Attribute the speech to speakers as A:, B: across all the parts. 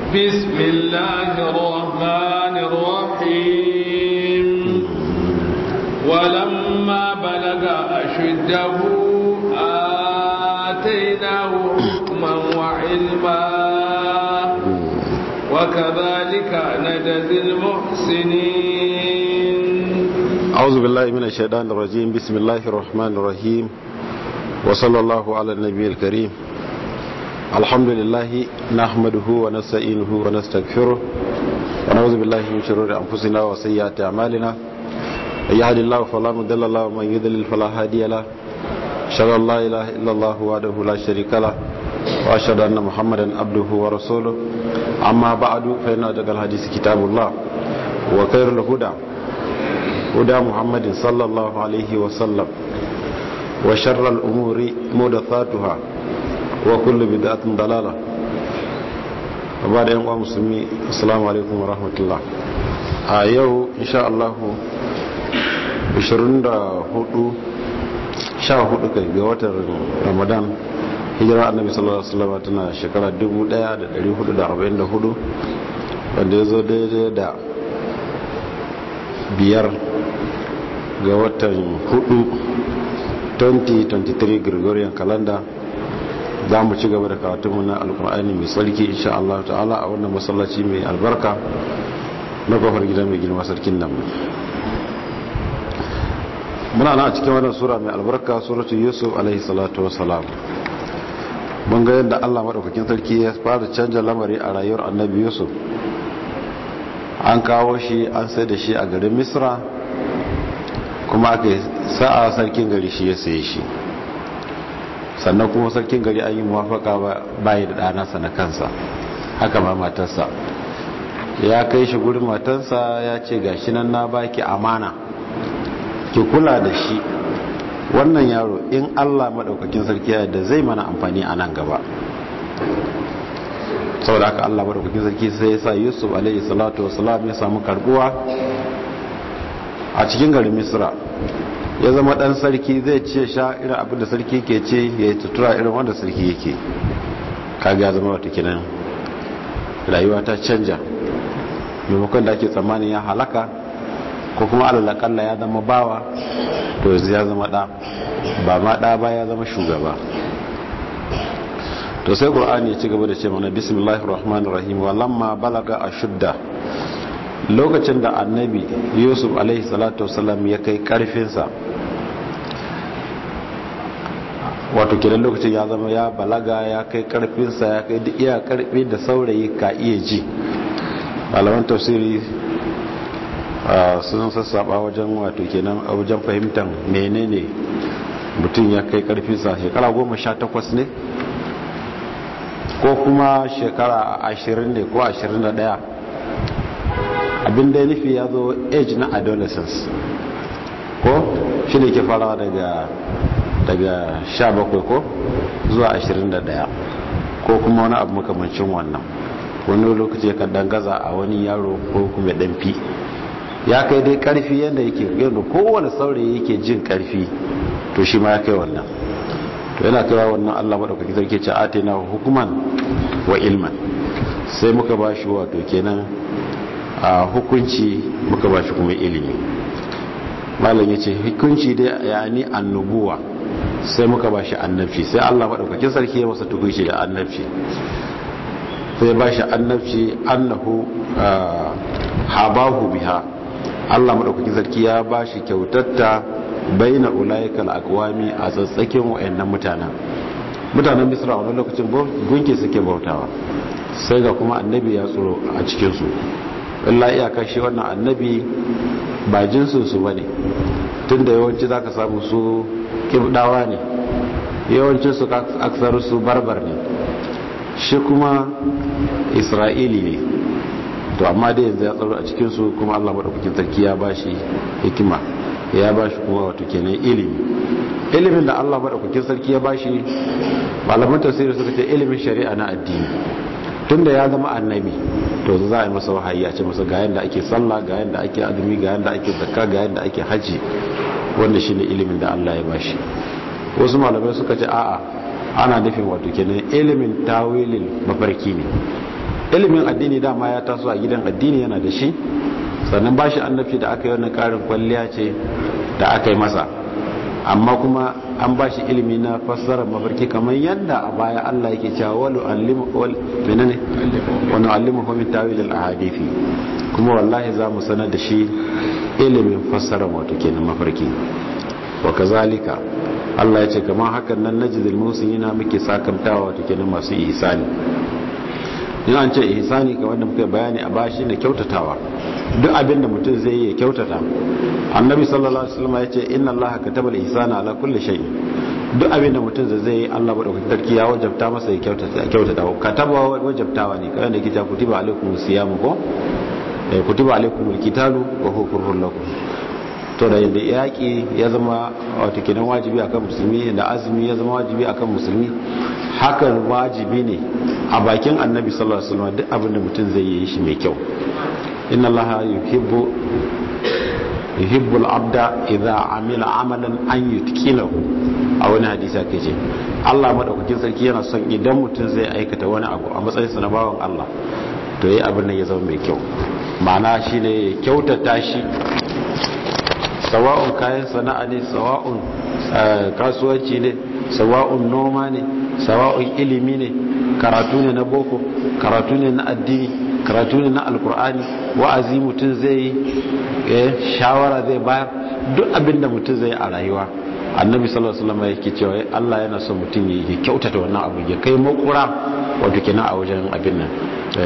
A: بسم الله الرحمن الرحيم ولما بلغ أشده آتيناه حكما وعلما وكذلك نجزي المحسنين
B: أعوذ بالله من الشيطان الرجيم بسم الله الرحمن الرحيم وصلى الله على النبي الكريم الحمد لله نحمده ونستعينه ونستغفره ونعوذ بالله من شرور أنفسنا وسيئات أعمالنا من يهد الله فلا مضل له ومن يضلل فلا هادي له أشهد أن لا إله إلا الله وحده لا شريك له وأشهد أن محمدا عبده ورسوله أما بعد فإن أصدق الحديث كتاب الله وخير الهدى هدى محمد صلى الله عليه وسلم وشر الأمور محدثاتها وكل بدعة ضلالة وبعد أيها المسلمين السلام عليكم ورحمة الله a yau insha Allah 24 14 kai ga watan Ramadan hijira annabi sallallahu alaihi wasallam tana shekara 1444 wanda ya zo daidai da biyar ga watan 4 2023 Gregorian calendar za mu ci gaba da karatunmu na alkur'ani mai tsarki insha Allah ta'ala a wannan masallaci mai albarka na kofar gida mai girma sarkin nan muna na cikin wannan sura mai albarka suratu yusuf alaihi salatu wasalam mun ga yadda Allah madaukakin sarki ya fara canja lamari a rayuwar annabi yusuf an kawo shi an sai da shi a garin misra kuma aka sa'a sarkin gari shi ya saye shi sannan kuma sarkin gari an yi mafaka bayi da ɗanasa na kansa haka ma matarsa ya kai shi gurin matarsa ya ce ga shi nan na baki amana ki kula da shi wannan yaro in allah maɗaukakin sarki da zai mana amfani a nan gaba saboda haka allah maɗaukakin sarki sai ya sa yusuf alaihi salatu wasalam ya samu karbuwa a cikin garin misra ya zama dan sarki zai ce sha irin abinda sarki ke ce ya yi tutura irin wanda sarki yake kaga ya zama wata kinan rayuwa ta canja maimakon da ake tsammanin ya halaka ko kuma alalakalla ya zama bawa to yanzu ya zama da ba ma da ba ya zama shugaba to sai qur'ani ya ci gaba da ce mana bismillahir rahmanir rahim wa lamma balaga ashudda lokacin da annabi yusuf alaihi salatu wasalam ya kai karfinsa wato kiran lokacin ya zama ya balaga ya kai karfinsa ya kai duk iya karfi da saurayi ka iya ji malaman tafsiri sun sassaba wajen wato kenan a wajen fahimtar menene mutum ya kai karfinsa shekara goma sha takwas ne ko kuma shekara ashirin ne ko ashirin da daya abin da ya nufi ya zo age na adolescence ko shi ne ke farawa daga daga 17 ko zuwa 21 ko kuma wani abu makamancin wannan wani lokaci ya dangaza a wani yaro ko kuma fi ya kai dai karfi yadda yake yadda kowane saurayi yake jin karfi to shi ma ya kai wannan to yana kaiwa wannan allah maɗaukaki sarki ce ate na hukuman wa ilman sai muka ba shi wato kenan a hukunci muka ba shi kuma ilimi malam ya ce hukunci dai ya ni annubuwa sai muka ba shi annabci sai allah maɗaukakin sarki ya masa tukunci da annabci sai ba shi annabci annahu habahu biha allah maɗaukakin sarki ya ba shi kyautatta baina ulaikal akwami a tsatsakin wayannan mutanen mutanen misra wani lokacin gunki suke bautawa sai ga kuma annabi ya tsoro a cikinsu illa iyaka shi wannan annabi ba jinsinsu ba ne tun da yawanci za ka samu su kibdawa ne yawancin su aksar su barbar ne shi kuma isra'ili ne to amma da yanzu ya tsaro a cikinsu kuma allah maɗaukakin sarki ya ba shi hikima ya ba shi kuma wato kenan ilimi ilimin da allah maɗaukakin sarki ya ba shi malaman tafsiri suka ce ilimin shari'a na addini tunda ya zama annabi to za a yi masa wahayi a ce masa ga yanda ake sallah ga yanda ake azumi ga yanda ake zakka ga yanda ake haji wanda shine ilimin da Allah ya bashi wasu malamai suka ce a'a ana nufin wato kenan ilimin tawilin mafarki ne ilimin addini dama ya taso a gidan addini yana da shi sannan ba shi annabi da aka yi wannan karin kwalliya ce da aka yi masa amma kuma an ba shi ilimi na fassarar mafarki kamar yadda a baya Allah yake cewa walu allimu wal menene wani allimu min tawil al ahadithi kuma wallahi za mu sanar da shi ilimin fassarar wato kenan mafarki wa kazalika Allah ya ce kamar hakan nan najzil musinina muke sakantawa wato kenan masu ihsani in an ce ihsani ka wanda muka bayani a bashi ne kyautatawa duk abin da mutum zai yi ya kyautata annabi sallallahu alaihi wasallam ya ce inna allaha kataba al-ihsana ala kulli shay duk abin da mutum zai yi Allah madaukakin sarki ya wajabta masa ya kyautata kyautata kataba wajabtawa ne kamar da kita kutiba alaikum siyamu ko eh kutiba alaikum al-qitalu wa huwa kurhun lakum to da yadda yaƙi ya zama wato kenan wajibi akan musulmi da azumi ya zama wajibi akan musulmi hakan wajibi ne a bakin annabi sallallahu alaihi wasallam duk abin da mutum zai yi shi mai kyau inna allaha yuhibbu yuhibbul abda idza amila amalan an yutqinahu a wani hadisi ake ce Allah madaukakin sarki yana son idan mutum zai aikata wani abu a matsayin sa na bawan Allah to yayi abin nan ya zama mai kyau ma'ana shine ya kyautata shi sawa'un kayan sana'a ne sawa'un kasuwanci ne sawa'un noma ne sawa'un ilimi ne karatu ne na boko karatu ne na addini karatu ne na alkur'ani wa'azi mutum zai yi shawara zai bayar duk abinda mutum zai a rayuwa annabi sallallahu alaihi wasallam yake cewa Allah yana son mutum ya kyautata wannan abu ya kai makura wato kenan a wajen abin nan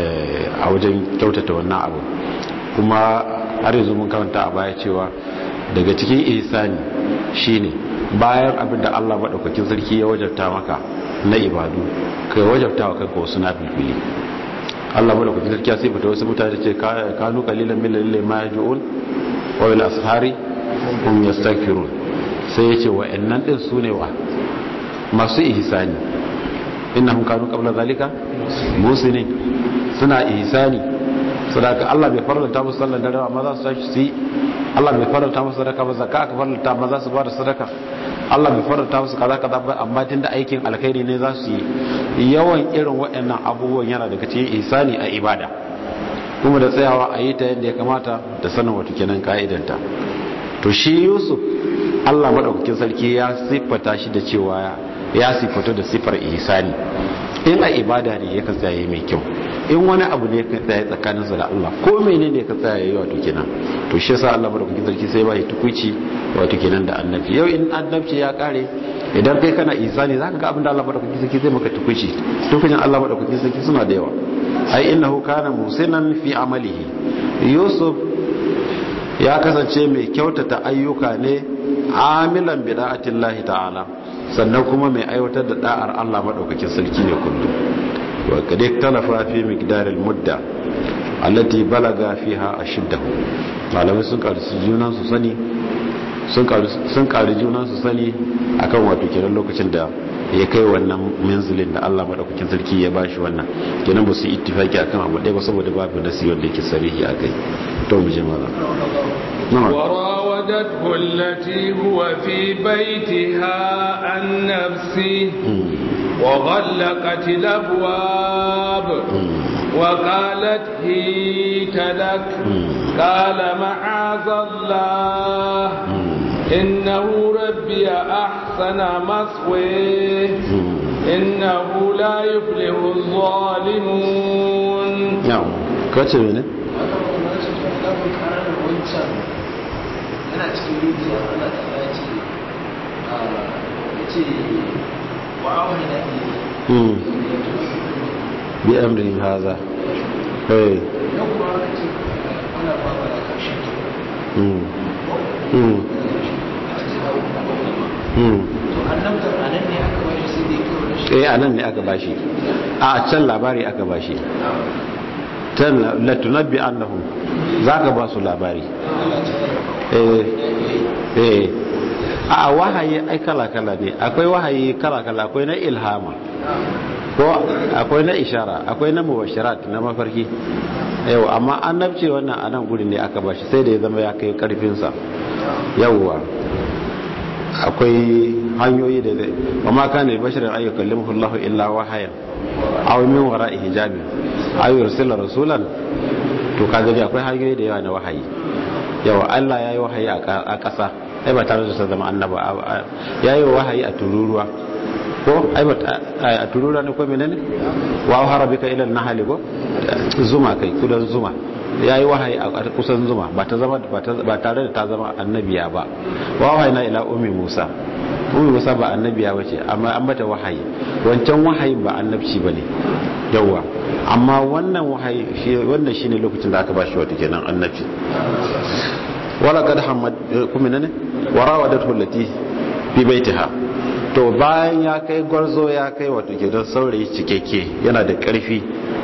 B: a wajen kyautata wannan abu kuma har yanzu mun karanta a baya cewa daga cikin ihsani shine bayan abin da Allah madaukakin sarki ya wajabta maka na ibadu kai wajabta wa kanka wasu nafilfili Allah madaukakin sarki ya sifata wasu mutane ce kanu qalilan min lalle ma yaj'un wa bil ashari hum yastaghfirun sai yace wa'annan din sune wa masu ihsani innahum kanu qabla zalika musinin suna ihsani sadaka Allah bai farlanta musu sallan dare amma za su tashi su yi Allah bai farlanta musu sadaka ba zakka aka farlanta amma za su ba da sadaka Allah bai farlanta musu kaza kaza ba amma tunda aikin alkhairi ne za su yi yawan irin waɗannan abubuwan yana daga cikin ihsani a ibada kuma da tsayawa a yi ta yadda ya kamata da sanin wato kenan ka'idanta to shi Yusuf Allah madaukakin sarki ya siffata shi da cewa ya siffata da siffar ihsani in a ibada ne ya tsaya mai kyau in wani abu ne ka tsaya tsakanin sa da Allah ko menene ka tsaya yayi wato kenan to shi yasa Allah madaukakin sarki sai ba shi tukuici wato kenan da annabi yau in annabci ya kare idan kai kana ihsani zaka ga abin da Allah madaukakin sarki zai maka tukuici tukuicin Allah madaukakin sarki suna da yawa ai innahu kana musinan fi amalihi yusuf ya kasance mai kyautata ayyuka ne amilan bida'atillahi ta'ala sannan kuma mai aiwatar da da'ar Allah madaukakin sarki ne kullum wa kad ikhtalafa fi miqdar al-mudda allati balaga fiha ashiddahu malamai sun karu junan su sani sun karu sun karu junan su sani akan wato kenan lokacin da ya kai wannan manzilin da Allah madaukakin sarki ya bashi wannan kenan ba su ittifaki akan abu ɗaya ba saboda babu nasi wanda yake sarihi akai to mu je maza
A: وراودته التي هو في بيتها عن نفسه وغلقت الأبواب وقالت هيت لك قال معاذ الله إنه ربي أحسن مثويه إنه لا يفلح الظالمون
B: نعم كاتب ne
C: yana cikin rijiya Allah ta ya ce ya ce wa'awar da ke
B: bi amrin haza eh
C: yau kuma aka ce ana ba ba da karshen
B: mm mm mm
C: to annabtar a nan ne aka bari sai da ya kawo da shi
B: eh anan ne aka bashi a can labari aka bashi tan la tunabbi annahum zaka ba su labari eh eh a wahayi ai kala kala ne akwai wahayi kala kala akwai na ilhama ko akwai na ishara akwai na mubashirat na mafarki yau amma annabci wannan a nan guri ne aka bashi sai da ya zama ya kai karfinsa yauwa akwai hanyoyi da zai ba ma kana bashirin ayyukan limhullahu illa wahayan aw min wara'i hijabi aw yursila rasulan to kaga dai akwai hanyoyi da yawa na wahayi yawa Allah yayi wahayi a ƙasa ai ba tare da ta zama annaba yayi wahayi a tururuwa ko ai ba a tururuwa ne ko menene wa harabika ila an-nahl ko zuma kai kudan zuma ya yi wahayi a kusan zuma ba tare da ta zama annabiya ba wahayi na ila umi musa umi musa ba annabiya ba ce amma an mata wahayi wancan wahayin ba annabci ba ne yauwa amma wannan wahayi wannan shine lokacin da aka ba shi wata kenan annabci wala kad hamad kuma ne warawadatu allati fi baitiha to bayan ya kai gwarzo ya kai wato kenan saurayi cikakke yana da karfi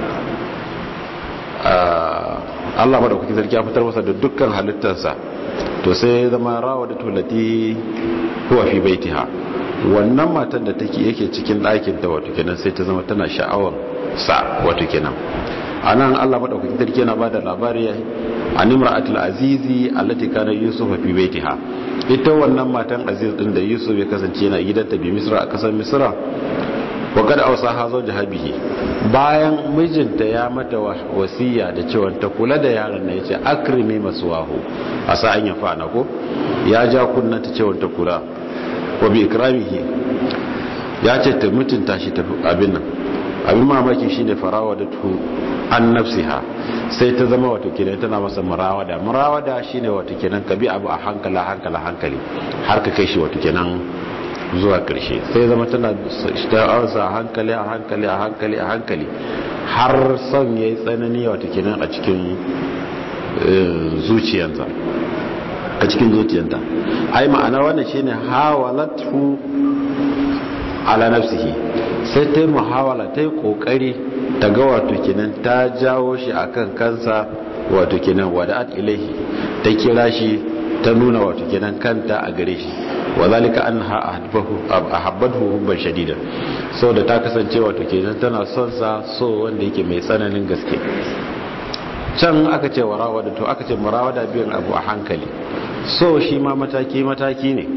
B: Allah madaukakin sarki ya fitar masa da dukkan halittarsa to sai ya zama rawa da tulati huwa fi baitiha wannan matan da take yake cikin ɗakin ta wato kenan sai ta zama tana sha'awar sa wato kenan anan Allah madaukakin sarki yana bada labari an imra'atul azizi allati kana yusuf fi baitiha ita wannan matan aziz din da yusuf ya kasance yana gidanta bi misra a kasar misra wa kada ausa ha zo jahabihi bayan mijinta ya mata wasiya da cewa ta kula da yaron na yace akrimi masuwahu a sa'an ya fana ko ya ja kunna ta cewa ta kula wa bi ikramihi ya ce ta mutunta shi ta abin nan abin mamaki shine farawa da tu an nafsiha sai ta zama wato kenan tana masa murawada murawada shine wato kenan ka bi abu a hankala hankala hankali har ka kai shi wato kenan zuwa ƙarshe sai zama tana sha'awarsa a hankali a hankali a hankali a hankali har son ya yi tsanani wata kenan a cikin zuciyanta a cikin zuciyanta ai ma'ana wannan shine hawalatu ala nafsihi sai ta yi muhawala ta yi kokari ta ga wato kenan ta jawo shi akan kansa wato kenan wada'at ilaihi ta kira shi ta nuna wato kenan kanta a gare shi wa zalika anha ahabbathu hubban shadida da ta kasance wato kenan tana son sa so wanda yake mai tsananin gaske can aka ce warawada to aka ce murawada biyan abu a hankali so shi ma mataki mataki ne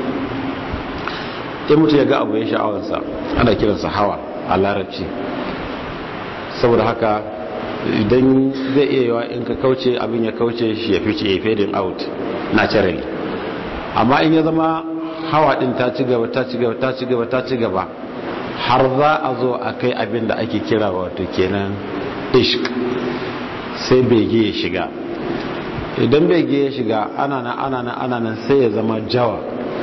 B: in mutu ya ga abu ya sha'awarsa ana kiransa hawa a larabci saboda haka idan zai iya yawa in ka kauce abin ya kauce shi ya fice ya fading out naturally amma in ya zama hawa din ta ci gaba ta ci gaba ta ci gaba ta ci gaba har za a zo a kai abin da ake kira wato kenan ishq sai bege ya shiga idan bege ya shiga ana nan ana nan ana nan sai ya zama jawa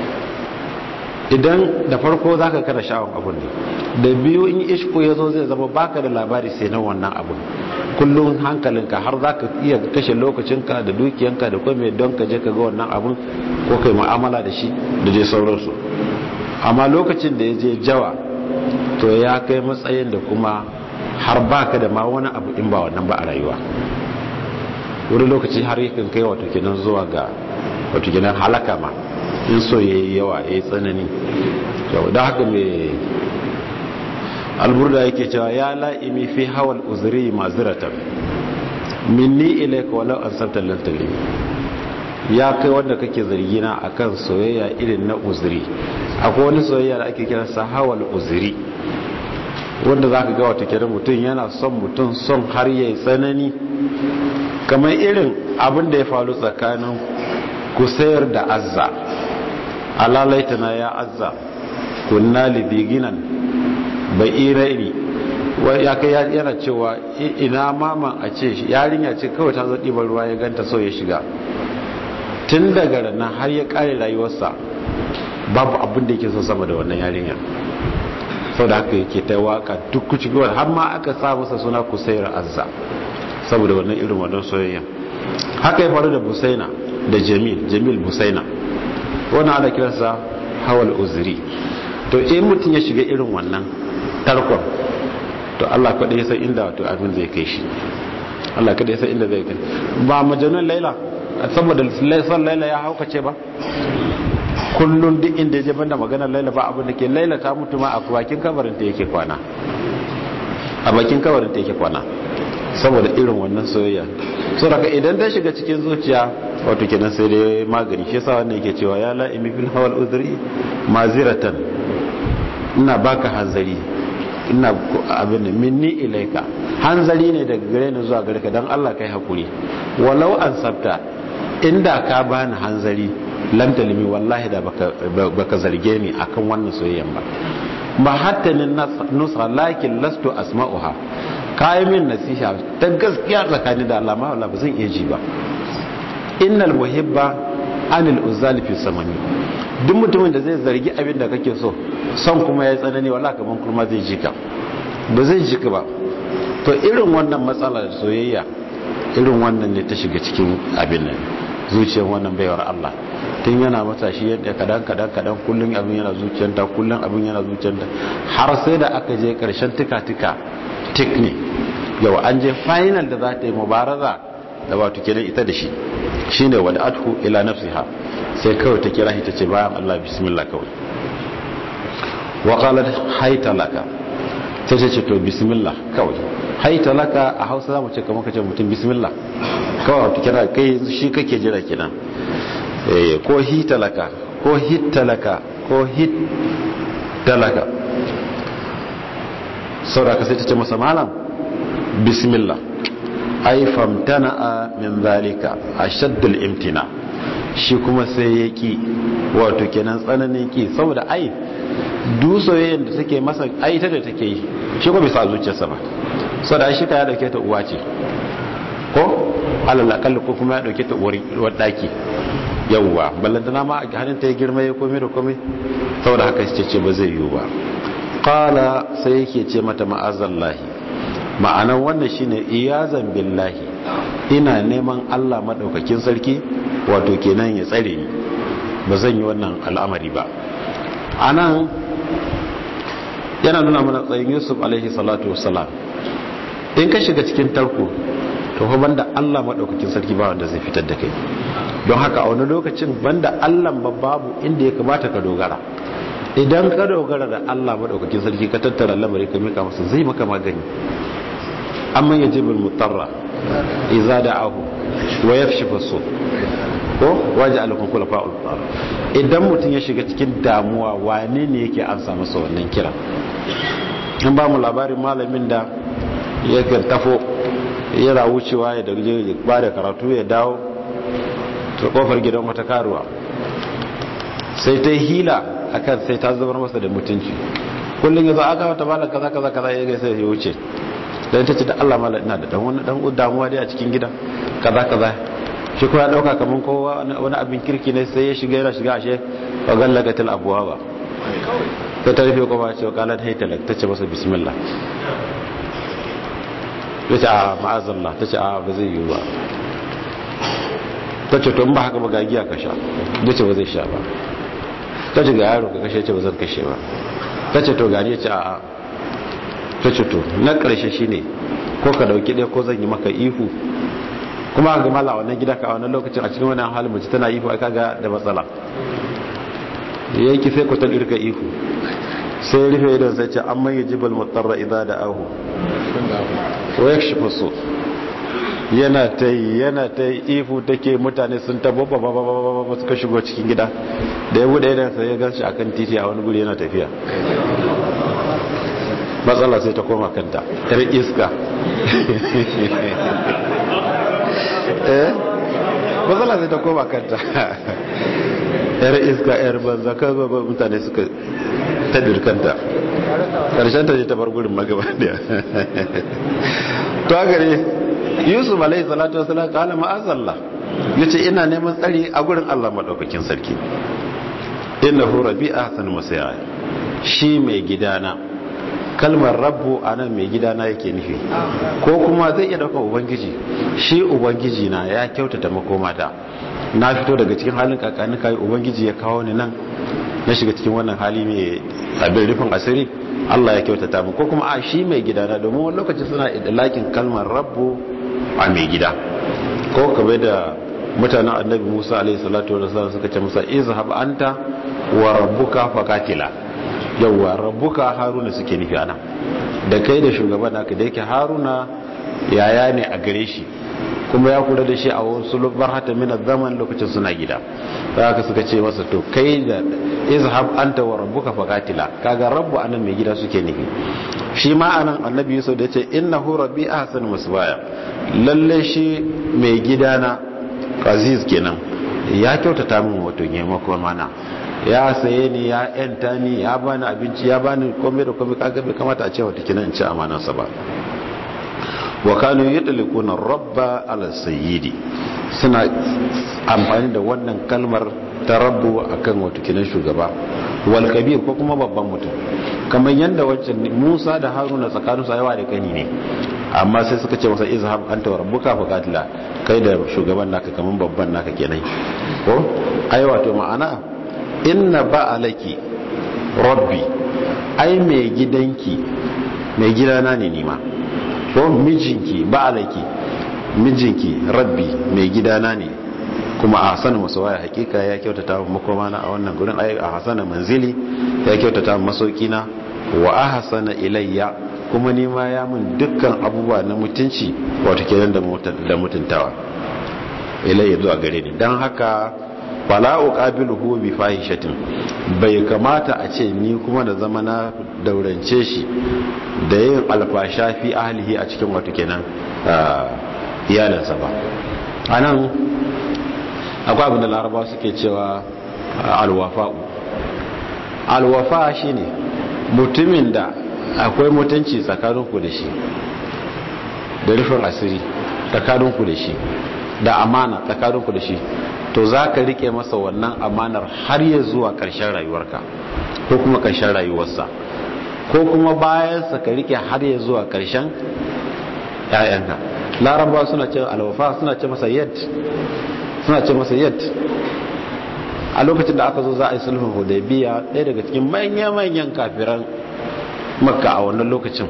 B: idan da farko zaka kada sha'awar abun ne da biyu in ishko ya zo zai zama baka da labari sai na wannan abun kullum hankalinka har za ka iya kashe lokacinka da dukiyanka da kome don ka je ka ga wannan abun ko kai mu'amala da shi da je sauransu amma lokacin da ya je jawa to ya kai matsayin da kuma har baka da ma wani abu in ba wannan ba a rayuwa wani lokaci har yakan kai wato kenan zuwa ga wato kenan halaka ma in so ya yi yawa ya yi tsanani da haka mai alburda yake cewa ya la'imi fi hawal uzuri maziratan minni ilaika walau an sabta lantali ya kai wanda kake zargina akan soyayya irin na uzuri akwai wani soyayya da ake kira sa hawal uzuri wanda za ka ga wata kira mutum yana son mutum son har ya yi tsanani kamar irin abin da ya faru tsakanin kusayar da azza alalaitana ya azza kunna lidiginan ba'iraini ya kai yana cewa ina maman a ce yarinya ce kawai ta zo ɗiban ruwa ya ganta so ya shiga tun daga ranar har ya ƙare rayuwarsa babu abin da yake so sama da wannan yarinya sau da haka yake ta waka duk kuci har ma aka sa masa suna kusayar azza saboda wannan irin wannan soyayya haka ya faru da busaina da jamil jamil busaina wannan ana kiransa hawal uzuri to in mutum ya shiga irin wannan tarkon to Allah kaɗai ya san inda wato abin zai kai shi Allah kaɗai ya san inda zai kai ba majanun laila saboda son laila ya haukace ba kullum duk inda ya je banda maganar laila ba abin da ke laila ta mutu ma a bakin kabarin ta yake kwana a bakin kabarin ta yake kwana saboda irin wannan soyayya so daga idan ta shiga cikin zuciya wato kenan sai dai magani shi yasa wannan yake cewa ya la'imi fil hawal udri maziratan ina baka hanzari ina abin da minni ilaika hanzari ne daga gare ni zuwa gare ka dan Allah kai hakuri walau an sabta inda ka bani hanzari lam talimi wallahi da baka baka zarge ni akan wannan soyayyan ba ba hatta ni nusa lakin lastu asma'uha kayi min nasiha ta gaskiya tsakani da Allah ma ba zan iya ji ba innal muhibba anil uzali fi samani duk mutumin da zai zargi abin da kake so son kuma ya tsanani wala kaman kuma zai ji ka ba zai ji ka ba to irin wannan matsalar soyayya irin wannan ne ta shiga cikin abin nan zuciyar wannan baiwar Allah tun yana matashi yadda kadan kadan kadan kullun abin yana zuciyarta kullun abin yana zuciyarta har sai da aka je karshen tika tika tik ne yau an je final da za ta yi mubaraza da wato kenan ita da shi shine wadda athu ila nafsiha sai kawai ta kira shi ta ce bayan Allah bismillah kawai wa qalat hayta laka ta ce ce to bismillah kawai hayta laka a Hausa zamu ce kamar kace mutum bismillah kawai ta kira kai shi kake jira kenan eh ko hita laka ko hitta laka ko hit talaka saboda sai ta ce masa malam bismillah ai famtana min zalika ashaddul imtina shi kuma sai ya ki wato kenan tsananin ki saboda ai dusoyen da take masa ai ta da take yi shi ko bisa zuciyarsa ba saboda ai shi ka ya dauke ta uwa ce ko alal akalla ko kuma ya dauke ta uwar daki yawwa ballantana ma a hannun ta ya girma ya komai da komai saboda haka ce ce ba zai yiwu ba qala sai yake ce mata ma'azallahi ma'anar wannan shine iyazan billahi ina neman Allah madaukakin sarki wato kenan ya tsare ni ba zan yi wannan al'amari ba anan yana nuna mana tsayin Yusuf alaihi salatu wassalam in ka shiga cikin tarko to fa banda Allah madaukakin sarki ba wanda zai fitar da kai don haka a wani lokacin banda Allah ba babu inda ya kamata ka dogara idan ka dogara da Allah madaukakin sarki ka tattara lamari ka mika masa zai maka magani amma yajibul mutarra idza da'ahu wa yakshifu su ko waje alakun kula fa'ul idan mutum ya shiga cikin damuwa wane ne yake an samu sa wannan kira an ba mu labarin malamin da yakan tafo yana wucewa ya daga ya ba da karatu ya dawo ta kofar gidan wata karuwa sai ta hila akan sai ta zubar masa da mutunci kullum ya zo aka wata malam kaza kaza kaza ya gaisa ya wuce dan ta ce da Allah malam ina da dan wani dan damuwa dai a cikin gida kaza kaza shi kuma ya dauka kaman kowa wani abin kirki ne sai ya shiga yana shiga ashe wa gallagatil abwaba ta ta rufe kuma ce kalat haytalak ta ce masa bismillah ta ce a ma'azallah ta ce a ba zai yi ba ta ce to in ba haka ba gagiya ka sha ta ce ba zai sha ba ta ce ga yaro ka kashe ce ba zan kashe ba ta ce to gani ya ce a ta ce to na karshe shine ko ka dauki ɗaya ko zan yi maka ihu kuma ga mala wannan gida ka a wannan lokacin a cikin wannan halin mace tana ihu aka ga da matsala yayi ki sai ku ta irka ihu sai rufe idan sai ce amma yajibul mutarra idza da'ahu wa yakshifu su yana ta yi yana ta yi ihu take mutane sun tabo ba ba ba ba ba suka shigo cikin gida da ya bude idan sai ya ganshi akan titi a wani guri yana tafiya matsala sai ta koma kanta yar iska eh matsala sai ta koma kanta yar iska yar banza ka ba mutane suka tadir kanta karshen ta je ta bar gurin magaba daya to a gare yusuf alaihi salatu wasalam kala ma'azallah yace ina neman tsari a gurin Allah madaukakin sarki innahu rabbi ahsan masaya shi mai gidana kalmar rabbu anan mai gidana yake nufi ko kuma zai iya dauka ubangiji shi ubangiji na ya kyautata makomata na fito daga cikin halin kakani kai ubangiji ya kawo ni nan na shiga cikin wannan hali mai abin rufin asiri Allah ya kyautata mu ko kuma a shi mai gidana domin wani lokaci suna idlakin kalmar rabbu a mai gida ko kabe da mutanen annabi Musa alaihi salatu wasallam suka ce masa izhab anta wa rabbuka faqatila yawa rabbuka haruna suke nufi ana da kai da shugaban naka da yake haruna yaya ne a gare shi kuma ya kula da shi a wasu lubar hata mina zaman lokacin suna gida ta haka suka ce masa to kai da izhab anta wa rabbuka faqatila kaga rabbu anan mai gida suke nufi shi ma anan annabi yusuf da yace innahu rabbi ahsanu masbaya lalle shi mai gida na aziz kenan ya kyautata min wato maimakon mana ya saye ni ya yanta ni ya bani abinci ya bani komai da komai kaga bai kamata a ce wata kinan in ci amanansa ba wa kanu yadlikuna rabba ala sayyidi suna amfani da wannan kalmar ta rabbu akan wato kinan shugaba wal kabir ko kuma babban mutum kamar yanda wancan Musa da Haruna tsakanin su yawa da kani ne amma sai suka ce masa izhab anta wa rabbuka faqatila kai da shugaban naka kaman babban naka kenan ko ai wato ma'ana inna ba'alaki rabbi ai mai gidanki mai gidana ne nima ko mijinki ba'alaki mijinki rabbi mai gidana ne kuma a hasana masawaya hakika ya kyautata makoma na a wannan gurin ai a hasana manzili ya kyautata masauki na wa ahsana ilayya kuma ni ma ya mun dukkan abubuwa na mutunci wato kenan da mutuntawa ilayya zuwa gare ni dan haka fala uqabiluhu bi fahishatin bai kamata a ce ni kuma da zama na daurance shi da yin alfasha fi ahlihi a cikin wato kenan iyalansa ba anan akwai abin da laraba suke cewa alwafa'u alwafa shine mutumin da akwai mutunci tsakaninku da shi da rufin asiri tsakaninku da shi da amana tsakaninku da shi to za ka rike masa wannan amanar har ya zuwa ƙarshen rayuwarka ko kuma ƙarshen rayuwarsa ko kuma bayansa ka rike har ya zuwa ƙarshen ‘ya'yanka laraba suna ce alwafa suna ce masa yad suna ce masa yad a lokacin da aka zo za a yi sulhun hudaybiya ɗaya daga cikin manya-manyan kafiran makka a wannan lokacin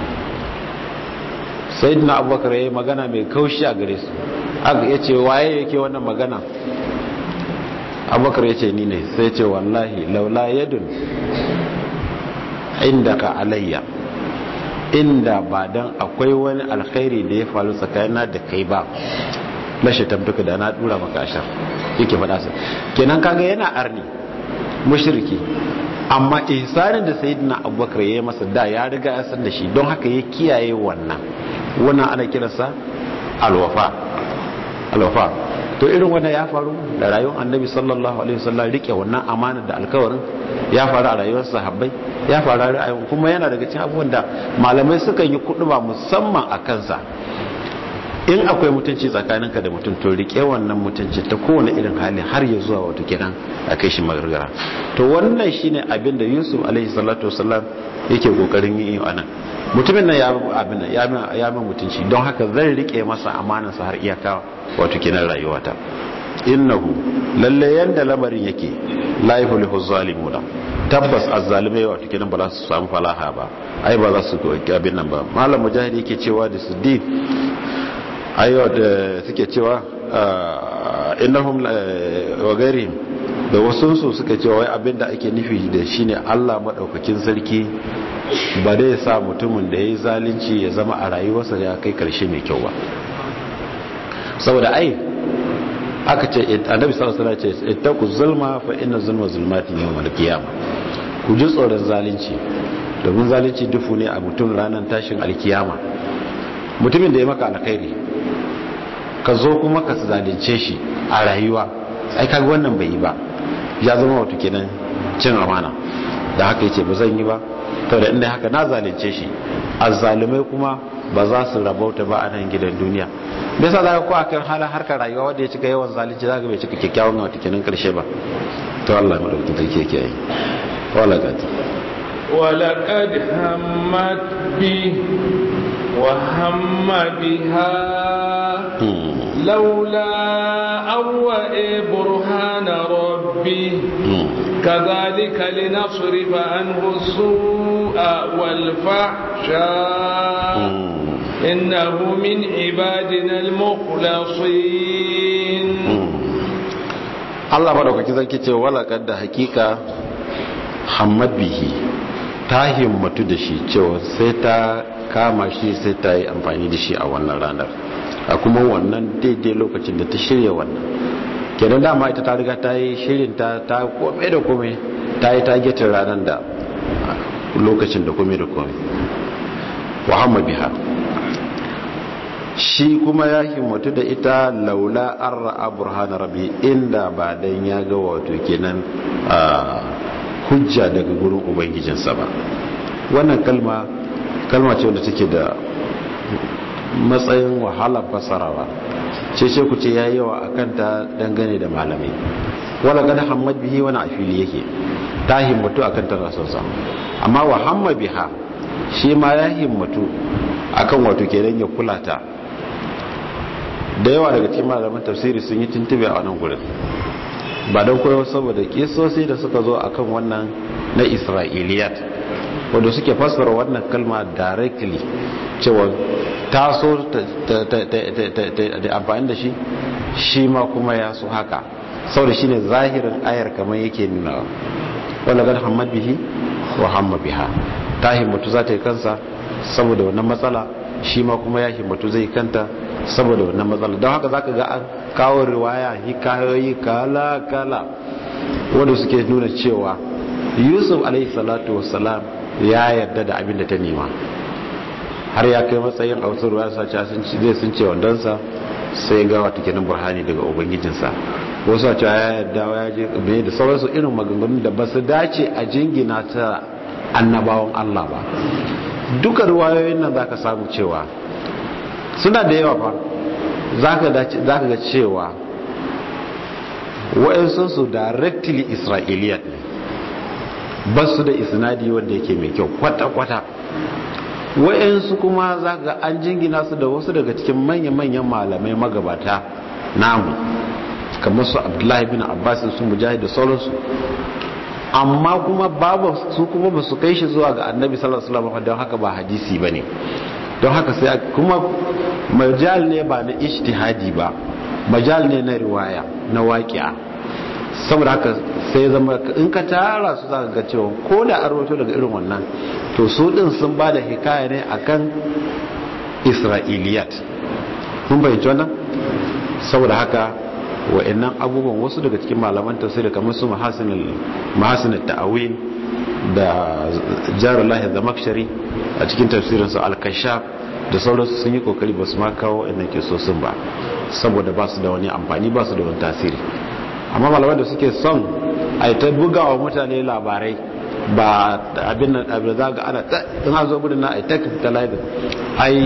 B: sai dina abubakar ya yi magana mai kaushi a gare su aka ya ce waye yake wannan magana abubakar ya ce ni ne sai ce wallahi laula yadun inda ka alayya inda ba don akwai wani alkhairi da ya faru tsakanina da kai ba lashe tabbuka da na dura maka ashar yake faɗa sa kenan kaga yana arni mushriki amma ihsanin da sayyidina abubakar ya yi masa da ya riga ya san da shi don haka ya kiyaye wannan wannan ana kiransa alwafa alwafa to irin wannan ya faru da rayuwar annabi sallallahu alaihi wasallam rike wannan amana da alkawarin ya faru a rayuwar sahabbai ya faru a rayuwar kuma yana daga cikin abubuwan da malamai suka yi kuduba musamman a kansa in akwai mutunci tsakaninka da mutum to rike wannan mutunci ta kowane irin hali har ya zuwa wato kenan a kai shi magargara to wannan shine abin da Yusuf alaihi salatu wasallam yake kokarin yi a nan mutumin nan ya abin ya min mutunci don haka zan rike masa amanarsa har iyaka wato kenan rayuwata innahu lalle yanda lamarin yake la yuflihu zalimuna tabbas azzalimai wato kenan ba za su samu falaha ba ai ba za su ga abin nan ba malam mujahid yake cewa da siddiq ayo da suke cewa innahum wa ghairihim da wasu su suka cewa wai abinda ake nufi da shine Allah madaukakin sarki ba dai sa mutumin da yayi zalunci ya zama a rayuwarsa ya kai karshe mai kyau ba saboda ai aka ce annabi sallallahu alaihi wasallam ce ittaqu zulma fa inna zulma zulmatin yawmal qiyamah ku ji tsoron zalunci domin zalunci dufu ne a mutum ranar tashin alkiyama mutumin da ya maka alkhairi ka zo kuma ka zalunce shi a rayuwa ai kaga wannan bai yi ba ya zama wato kenan cin amana da haka yace ba zan yi ba to da inda haka na zalunce shi azzalumai kuma ba za su rabauta ba a nan gidan duniya me yasa zaka ko akan halin harkar rayuwa wanda ya cika yawan zalunci zaka bai cika kyakkyawan wato kenan karshe ba to Allah ya madaukakin sarki yake yi wala gati
A: ولقد همت به وهم بها لولا أوئ برهان ربي كذلك لنصرف عنه السوء والفحشاء إنه من عبادنا المخلصين
B: Allah madaukaki zai ce wala kadda hakika hamad bihi ta himmatu da shi cewa sai ta kama shi sai ta yi amfani da shi a wannan ranar a kuma wannan daidai lokacin da ta shirya wannan kenan dama ita ta riga ta yi shirin ta ta kome da kome ta yi tagetin ranar da lokacin da kome da kome wahamma biha shi kuma ya himmatu da ita laula an ra'a burhana rabi inda ba dan ya ga wato kenan hujja daga gurin ubangijinsa ba wannan kalma kalma ce wanda take da matsayin wahala fasarawa ce ce ku ce yayi yawa akan ta dangane da malamai wala gada hammad bihi wani afili yake ta himmatu akan ta rasansa amma wa hamma biha shi ma ya himmatu akan wato kenan ya kula ta da yawa daga cikin malaman tafsiri sun yi tuntube a wannan gurin ba don koyo saboda kisosi da suka zo akan wannan na isra'iliyat wanda suke fassara wannan kalma directly cewa ta so da amfani da shi shi ma kuma ya so haka saboda shine zahirin ayar kamar yake nuna wala gad hamad bihi wa hamma biha ta himmatu za ta yi kansa saboda wannan matsala shi ma kuma ya himmatu zai kanta saboda wannan matsala don haka zaka ga an kawo riwaya hikayoyi kala kala wanda suke nuna cewa yusuf alaihi salatu wassalam ya yarda da abin da ta nema har ya kai matsayin a wasu ruwa sa zai sun ce wandonsa sai ga wata kenan burhani daga ubangijinsa wasu a cewa ya yarda ya je bai da sauransu irin maganganun da ba su dace a jingina ta annabawan allah ba duka ruwayoyin nan za ka samu cewa suna da yawa fa za ka ga cewa wa'yansu su directly isra'iliyat ne ba su da isnadi wanda yake mai kyau kwata-kwata wa'yansu kuma za ga an jingina su da wasu daga cikin manya-manyan malamai magabata namu kamar su abdullahi bin abbas su mujahid da sauransu amma kuma babu su kuma ba su kai shi zuwa ga annabi sallallahu alaihi wasallam don haka ba hadisi bane don haka sai kuma majal ne ba na ijtihadi ba majal ne na riwaya na waqi'a saboda haka sai zama in ka tara su zaka ga cewa ko da an rawaito daga irin wannan to su din sun ba da hikaya ne akan isra'iliyat kun bayyana wannan saboda haka wa'annan abubuwan wasu daga cikin malaman tafsiri kamar su mahasin ta'awil da jarullahi zamakshari a cikin tafsirinsu al-kashaf da sauransu sun yi kokari ba su ma kawo inda ke so sun ba saboda ba su da wani amfani ba su da wani tasiri amma malaman da suke son a yi ta buga wa mutane labarai ba abin da abin za ga ana in a zo gudun na a yi ta kafitalize ai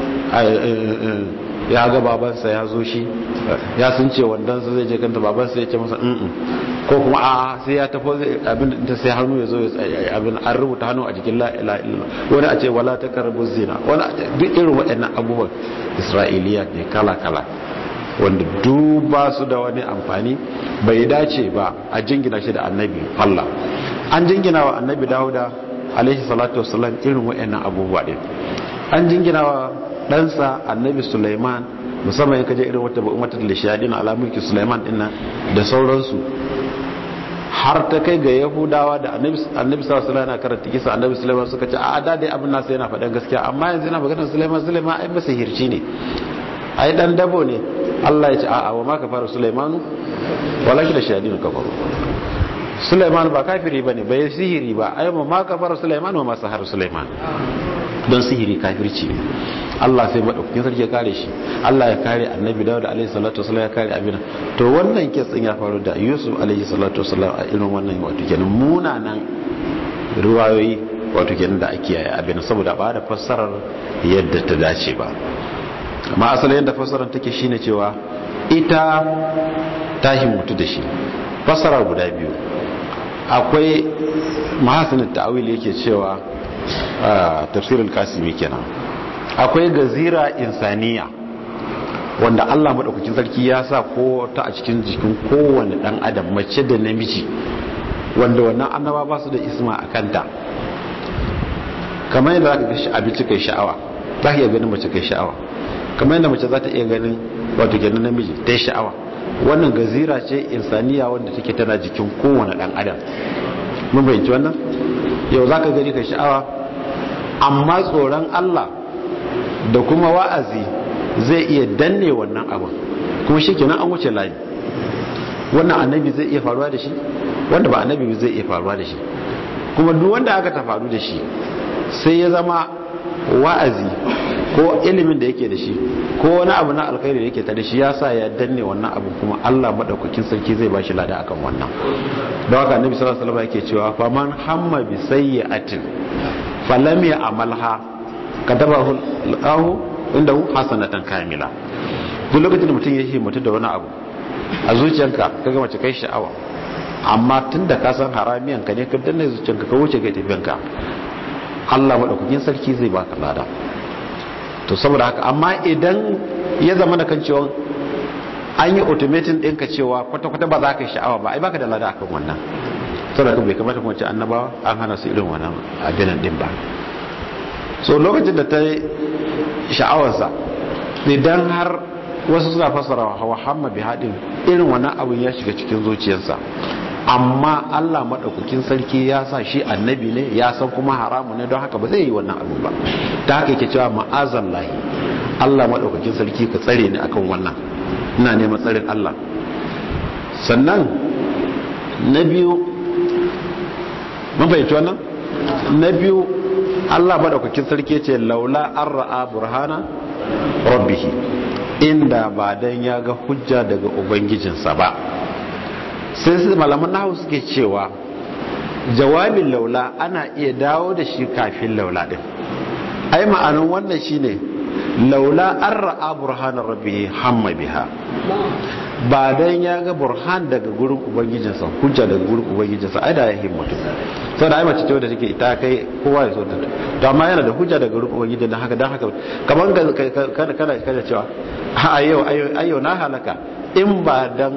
B: ya ga babansa ya zo shi ya sun ce wandansa zai je kanta babansa ya ce masa mm ko kuma a sai ya tafi abin da sai hannu ya zo abin an rubuta hannu a jikin la ilaha illallah wani a ce wala taqrabu zina wani a ce duk irin waɗannan abubuwan isra'iliya ne kala kala wanda duba su da wani amfani bai dace ba a jingina shi da annabi Allah an jingina wa annabi Dawuda alaihi salatu wassalam irin waɗannan abubuwa din an jingina wa ɗansa annabi Sulaiman musamman ya kaje irin wata umatar da shayadin ala mulki Sulaiman dinnan da sauransu har ta kai ga Yahudawa da annabi annabi sallallahu alaihi wasallam karanta kisa annabi Sulaiman suka ce a da dai abin nasa yana faɗan gaskiya amma yanzu yana maganar Sulaiman Sulaiman ai masa hirci ne ai dan dabo ne Allah ya ce a'a wa ma kafara Sulaimanu walakin shayadin kafaru Sulaiman ba kafiri bane bai sihiri ba ai ma kafara Sulaiman wa ma sahara Sulaiman don sihiri kafirci ne Allah sai madaukakin sarki ya kare shi Allah ya kare annabi Dawud alaihi salatu wasallam ya kare abin to wannan kitsin ya faru da Yusuf alaihi salatu wasallam a irin wannan wato kenan munanan riwayoyi wato kenan da ake yi abin saboda ba da fassarar yadda ta dace ba amma asalin yadda fassarar take shine cewa ita ta himmatu da shi fassara guda biyu akwai mahasinin ta'awil yake cewa tafsirul kasimi kenan akwai gazira insaniya wanda Allah madaukakin sarki ya sa ko ta a cikin jikin kowane dan adam mace da namiji wanda wannan annaba ba su da isma a kanta kamar yadda zaka ga abinci kai sha'awa za ka iya ganin mace kai sha'awa kamar yadda mace za ta iya ganin wato ganin namiji ta sha'awa wannan gazira ce insaniya wanda take tana jikin kowane dan adam mun bayyana wannan yau zaka gani ka sha'awa amma tsoron Allah da kuma wa'azi zai iya danne wannan abin kuma shikenan an wuce layi wannan annabi zai iya faruwa da shi wanda ba annabi zai iya faruwa da shi kuma duk wanda aka ta faru da shi sai ya zama wa'azi ko ilimin da yake da shi ko wani abu na alkhairi da yake ta da shi ya sa ya danne wannan abu kuma Allah madaukakin sarki zai bashi lada akan wannan don haka annabi sallallahu alaihi wasallam yake cewa fa man hamma bi sayyi'atin falam ya'malha katabahu Allahu indahu hasanatan kamila duk lokacin da mutum ya himmatu da wani abu a zuciyarka kaga mace kai sha'awa amma tunda ka san haramiyan ka ne ka danne zuciyarka ka wuce ga tafiyanka Allah madaukakin sarki zai baka lada to saboda haka amma idan ya zama da kan cewa an yi automating ɗinka cewa kwata-kwata ba za ka yi sha'awa ba ai baka da lada akan wannan saboda bai kamata kuma ce annabawa an hana su irin wannan abinan ɗin ba so lokacin da ta yi sha'awarsa idan har wasu suna fassara wa hamma bi haɗin irin wannan abin ya shiga cikin zuciyarsa amma Allah maɗaukakin sarki ya sa shi annabi ne ya san kuma haramu ne don haka ba zai yi wannan abu ba ta haka yake cewa ma'azan lahi Allah maɗaukakin sarki ka tsare ni akan wannan ina neman tsarin Allah sannan na biyu mun fahimci wannan na biyu Allah maɗaukakin sarki ce laula an ra'a burhana rabbihi inda ba dan ya ga hujja daga ubangijinsa ba sai su malaman nahu suke cewa jawabin laula ana iya dawo da shi kafin laula din ai ma'anin wannan shine laula an ra'a burhanar rabbihi hamma biha ba dan ya ga burhan daga gurin ubangijinsa hujja daga gurin ubangijinsa ai da ya himmatu sau da ai mace ce wadda take ita kai kowa ya so ta to amma yana da hujja daga gurin ubangijin dan haka dan haka kamar kana kana kana cewa a yau ayo na halaka in ba dan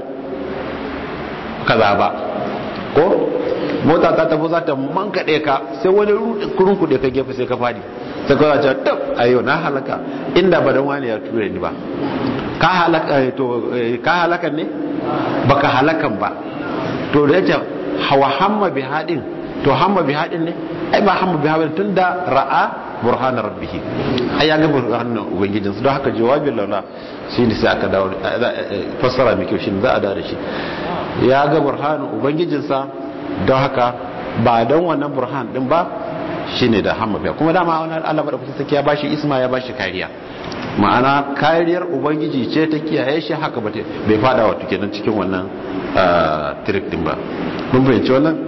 B: kaza ba ko mota ta tafi za ta mankaɗe ka sai wani kurun kuɗe ka gefe sai ka fadi sai ka ce tab ayo na halaka inda ba dan wani ya ture ni ba ka halaka to ka halakan ne baka halakan ba to da yace hawa hamma bi hadin to hamma bi hadin ne ai ba hamma bi hadin tunda ra'a burhana rabbih ai ya ga burhanin ubangijin su don haka jawabin laula shine sai aka dawo fassara mai kyau shine za a dawo da shi ya ga burhanin ubangijinsa don haka ba don wannan burhan din ba shine da hamma biya kuma dama wannan Allah madaukakin sarki ya bashi isma ya bashi kariya ma'ana kariyar ubangiji ce ta kiyaye shi haka ba bai fada wato kenan cikin wannan trick din ba kun fahimci wannan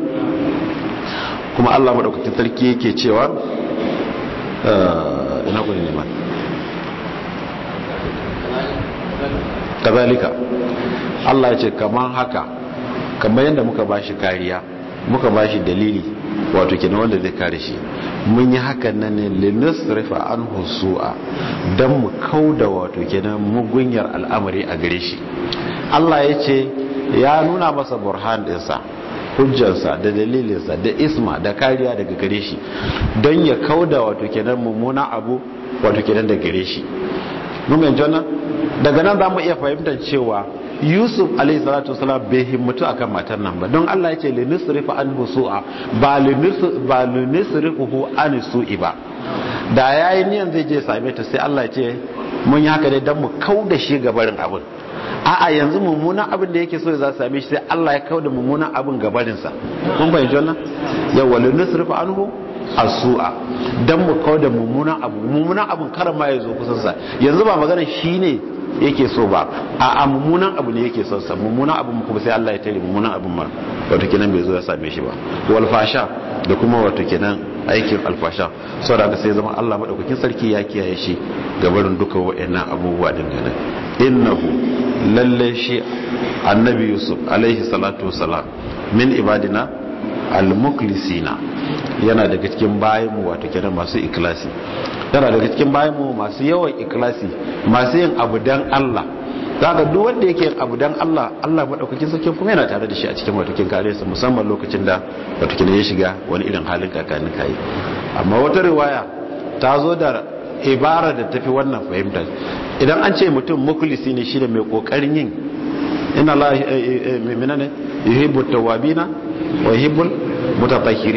B: kuma Allah madaukakin sarki yake cewa ina gudu ne ma kazalika Allah ya ce kaman haka kamar yadda muka bashi kariya muka bashi dalili wato kenan wanda zai kare shi mun yi hakan nan ne linusrifa an husu'a don mu kauda wato kenan mugunyar al'amari a gare shi Allah ya ce ya nuna masa burhan ɗinsa hujjarsa da dalilinsa da isma da kariya daga gare shi don ya kauda wato kenan mummuna abu wato kenan da gare shi mun yanzu wannan daga nan za mu iya fahimtar cewa yusuf alayhi salatu wasalam bai himmatu akan matar nan ba don Allah ya ce li nusrifa an su'a ba li ba li nusrifuhu an su'i ba da yayi niyan zai je same ta sai Allah ya ce mun yi haka ne dan mu kauda shi gabarin abin a'a yanzu mummunan abin da yake so za su same shi sai Allah ya kauda mummunan abin gabarin sa kun fahimci wannan yawa li nusrifa anhu asu'a dan mu kauda mummunan abu mummunan abin karan ma ya zo kusan sa yanzu ba magana shine yake so ba a mummunan abu ne yake son sa mummunan abu kuma sai Allah ya tare mummunan abun ma wato kenan bai zo ya same shi ba wal fasha da kuma wato kenan aikin alfasha saboda haka sai zama Allah madaukakin sarki ya kiyaye shi ga barin duka wayannan abubuwa din nan innahu lalle shi annabi yusuf alaihi salatu wassalam min ibadina al-muklisina yana daga cikin bayanmu wato kenan masu ikilasi yana daga cikin bayanmu masu yawan ikilasi masu yin abu dan Allah daga duk wanda yake yin abu dan Allah Allah madaukakin sarki kuma yana tare da shi a cikin wato kin kare sa musamman lokacin da wato kin ya shiga wani irin halin kakanin kai amma wata riwaya ta zo da ibara da tafi wannan fahimta idan an ce mutum muklisi ne shi da mai kokarin yin inna Allah menene yuhibbu tawabina wa yuhibbul mutatahhirin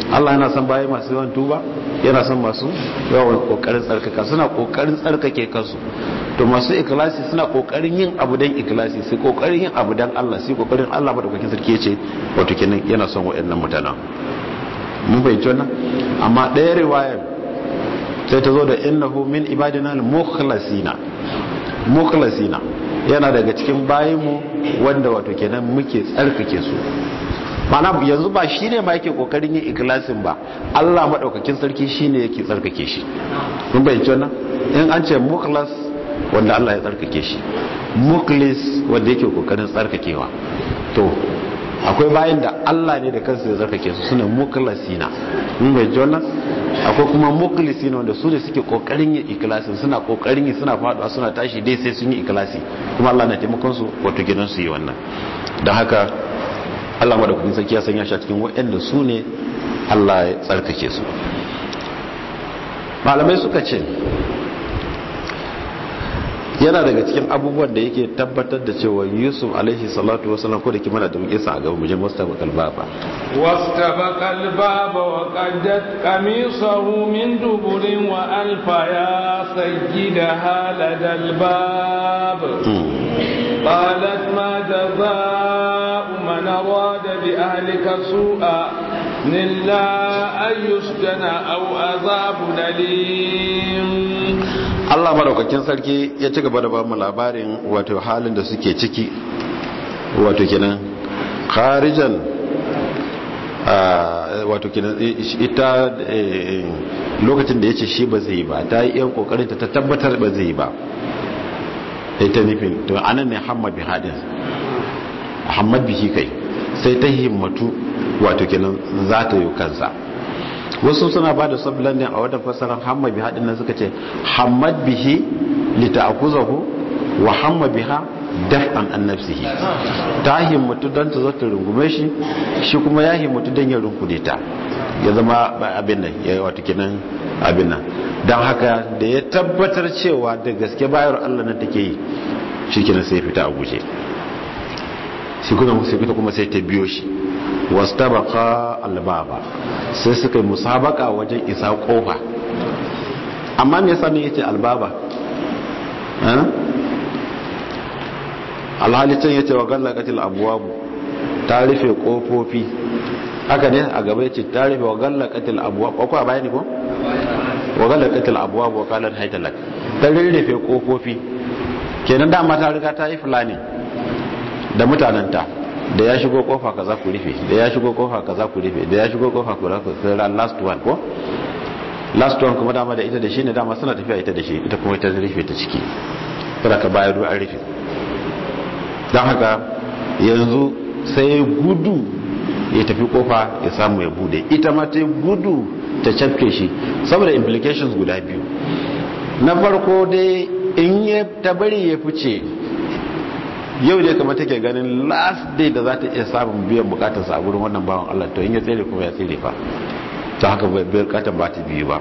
B: Allah yana son bayi masu yawan tuba yana son masu yawan kokarin tsarkaka suna kokarin tsarkake kansu to masu ikhlasi suna kokarin yin abu dan ikhlasi sai kokarin yin abu dan Allah sai kokarin Allah madaukakin sarki yace wato kenan yana son waɗannan mutanen mun fahimci wannan amma ɗaya riwayar sai ta zo da innahu min ibadina al-mukhlasina mukhlasina yana daga cikin bayinmu wanda wato kenan muke tsarkake su mana yanzu ba shi ne ma yake kokarin yin ikilasin ba Allah maɗaukakin sarki shi ne yake tsarkake shi kun bayyance wannan in an ce mukhlas wanda Allah ya tsarkake shi mukhlis wanda yake kokarin tsarkakewa to akwai bayan da Allah ne da kansa ya tsarkake su suna mukhlasina kun bayyance wannan akwai kuma mukhlisina wanda su ne suke kokarin yin ikilasin suna kokarin yi suna faduwa suna tashi dai sai sun yi ikilasi kuma Allah na taimakon su wato gidan su yi wannan don haka Allah madaukakin sarki ya sanya shi a cikin waɗanda su ne Allah ya tsarkake su malamai suka ce yana daga cikin abubuwan da yake tabbatar da cewa Yusuf alaihi salatu wasallam ko da kima da muke sa a gaba mu je mustaba kalbaba
A: واستبق الباب وقدت قميصه من دبر وألف يا سيدها لدى الباب قالت ما جزاء من أراد بأهلك سوءا إلا أن يسجن أو عذاب أليم
B: Allah madaukakin sarki ya ci gaba da ba mu labarin wato halin da suke ciki wato kenan kharijan wato kenan ita lokacin da ya ce shi ba zai ba ta yi yan kokarin ta tabbatar ba zai ba ita nufin to anan ne hamad bi hadin hamad bihi kai sai ta himmatu wato kenan za ta yi kansa wasu suna ba da sablan ne a wata fasarar hamad bi hadin nan suka ce hamad bihi lita'akuzahu wa hamma biha daf'an an nafsihi ta himmatu don ta zo ta rungume shi shi kuma ya himmatu don ya rungude ta ya zama abin nan ya wato kenan abin nan don haka da ya tabbatar cewa da gaske bayar Allah nan take yi shi kenan sai fita a guje shi kuma sai fita kuma sai ta biyo shi wastabaqa albaba sai suka yi musabaka wajen isa kofa amma me yasa ne yace albaba alhali can yace wa gallaqatil abwabu ta rufe kofofi haka ne a gaba yace ta rufe wa gallaqatil abwab ko a bayani ko wa gallaqatil abwab wa qalat haytalak ta rufe kofofi kenan dama ta riga ta yi fulani da mutananta da ya shigo kofa kaza ku rufe da ya shigo kofa kaza ku rufe da ya shigo kofa ku rufe sai last one ko last one kuma dama da ita da shi ne dama suna tafiya ita da shi ita kuma ita rufe ta ciki kada ka bayar an rufe don haka yanzu sai gudu ya tafi kofa ya samu ya bude ita ma ta gudu ta cafke shi saboda implications guda biyu na farko dai in ya ta bari ya fice yau ne kamar take ganin last day da za ta iya samun biyan bukatarsa a gurin wannan bawan Allah to in ya tsere kuma ya tsere fa ta haka bukatar ba ta biyu ba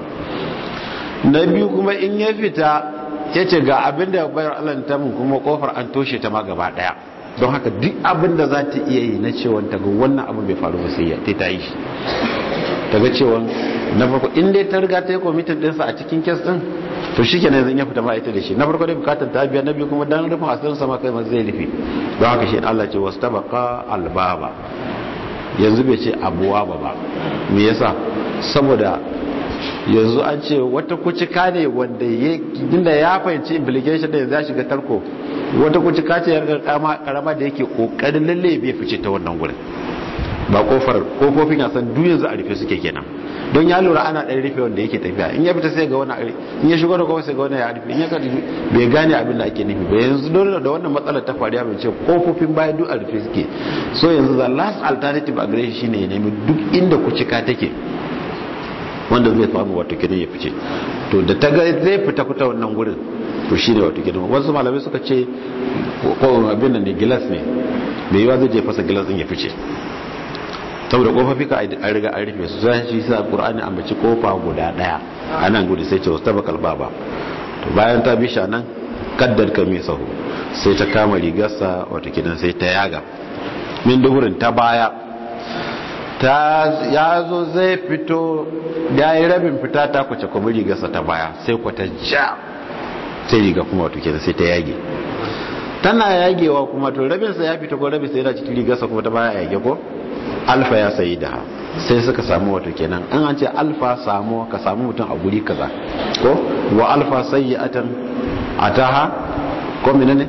B: na biyu kuma in ya fita ya ce ga abin da bayar Allah ta mun kuma kofar an toshe ta ma gaba daya don haka duk abin da za ta iya yi na cewa ta ga wannan abin bai faru ba sai ya ta yi shi ta ga cewa na farko in dai ta riga ta yi kwamitin ɗinsa a cikin kes ɗin to shi kenan zan ya fita ma ita da shi na farko dai bukatar ta biya na biyu kuma dan rufin asirin sama kai ma zai rufe don haka shi Allah ce wasu tabaka albaba yanzu bai ce abuwa ba ba me yasa saboda yanzu an ce wata kucika ne wanda ya inda ya fahimci implication da yanzu ya shiga tarko wata kucika ce yarda karama da yake kokarin lalle bai fice ta wannan gurin ba kofar kofofin ya san duk yanzu a rufe suke kenan don ya lura ana ɗan rufe wanda yake tafiya in ya fita sai ga wani ari in ya shigo da kofa sai ga wani ya rufe in ya kada bai gane abin da ake nufi ba yanzu dole da wannan matsalar ta faru ya bai ce kofofin baya duk a rufe suke so yanzu the last alternative a gare shi shine ya nemi duk inda kucika take wanda zai samu wato kidan ya fice to da ta ga zai fita kuta wannan gurin to shine wato kidan wasu malamai suka ce ko abin nan ne gilas ne mai yiwa zai je fasa gilas din ya fice saboda kofofi ka an riga an rufe su sai shi sa qur'ani ambaci kofa guda daya anan gudu sai ce wastabakal baba to bayan ta bisha nan kaddar kamisahu sai ta kama rigarsa wato kidan sai ta yaga min duhurin ta baya ta ya zo zai fito ya yi rabin fita ta kwace kuma rigarsa ta baya sai kwata ja sai riga kuma wato kenan sai ta yage tana yagewa kuma to rabinsa ya fita ko rabinsa yana cikin rigarsa kuma ta baya yage ko alfa ya sayi da sai suka samu wato kenan an an ce alfa samu ka samu mutum a guri kaza ko wa alfa sayyi'atan ataha ko menene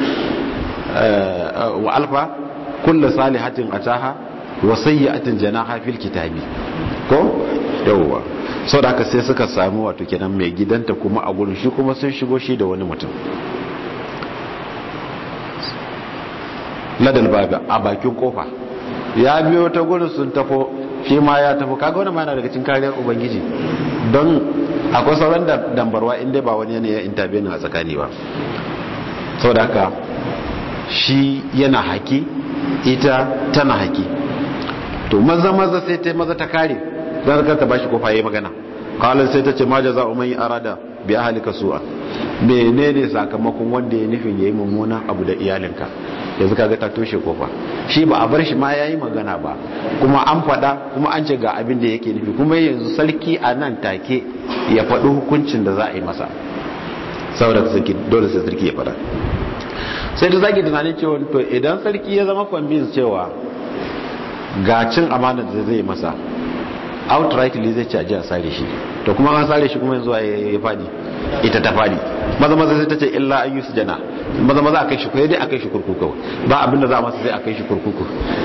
B: wa alfa kullu salihatin ataha wa sayyi'atin janaha fil kitabi ko yawwa sau da aka sai suka samu wato kenan mai gidanta kuma a gurin shi kuma sun shigo shi da wani mutum ladal baga a bakin kofa ya biyo ta gurin sun tafo shi ma ya tafo kaga wani mana daga cikin kariyar ubangiji don akwai sauran da dambarwa inda ba wani yanayi intervene a tsakani ba sau da haka shi yana haki ita tana haki to maza maza sai ta maza ta kare don ka ta bashi kofa yayi magana qalan sai ta ce ma jaza'u man arada bi ahlika su'a menene sakamakon wanda ya nufin yayi mummunan abu da iyalinka yanzu kaga ta toshe kofa shi ba a bar shi ma yayi magana ba kuma an faɗa kuma an ce ga abin da yake nufi kuma yanzu sarki a nan take ya faɗi hukuncin da za a yi masa saboda sarki dole sai sarki ya faɗa sai da zaki tunanin cewa to idan sarki ya zama convince cewa ga cin amana da zai masa outrightly zai ci a sare shi to kuma an sare shi kuma yanzu ya fadi ita ta fadi maza maza sai ta ce illa an yusu jana maza maza a kai shi kwaye dai a kai shi kurkuku ba abin da za a masa sai a kai shi kurkuku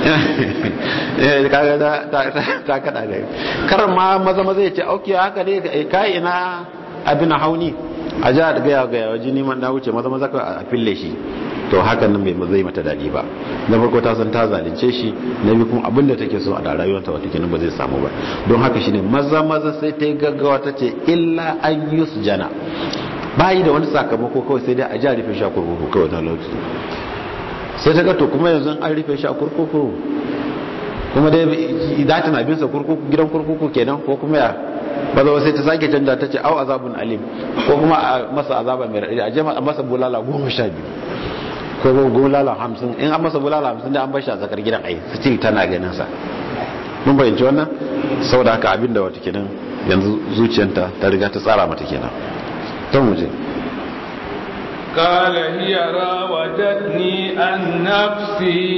B: kaga ta kada da karar ma maza maza ya ce auki haka ne kai ina abin hauni a ja da gaya gaya waje neman na wuce maza maza a fille shi to hakan nan bai zai mata daɗi ba na farko ta san ta zalunce shi na biyu kuma abinda take so a da rayuwarta wata kenan ba zai samu ba don haka shine maza maza sai ta yi gaggawa ta ce illa an jana bayi da wani sakamako kawai sai dai a ja rufe shi a kurkuku kawai na lokaci sai ta ga to kuma yanzu an rufe shi a kurkuku kuma dai za ta na bin sa kurkuku gidan kurkuku kenan ko kuma ya ba za sai ta sake canja ta ce au azabun alim ko kuma a masa azaba mai raɗi a je masa bulala goma sha biyu ko bulala hamsin in an masa bulala hamsin da an bashi a zakar gidan ai still tana ganin sa mun bayyance wannan saboda haka abin da wata kenan yanzu zuciyanta ta riga ta tsara mata kenan don mu je
A: قال هي راودتني عن نفسي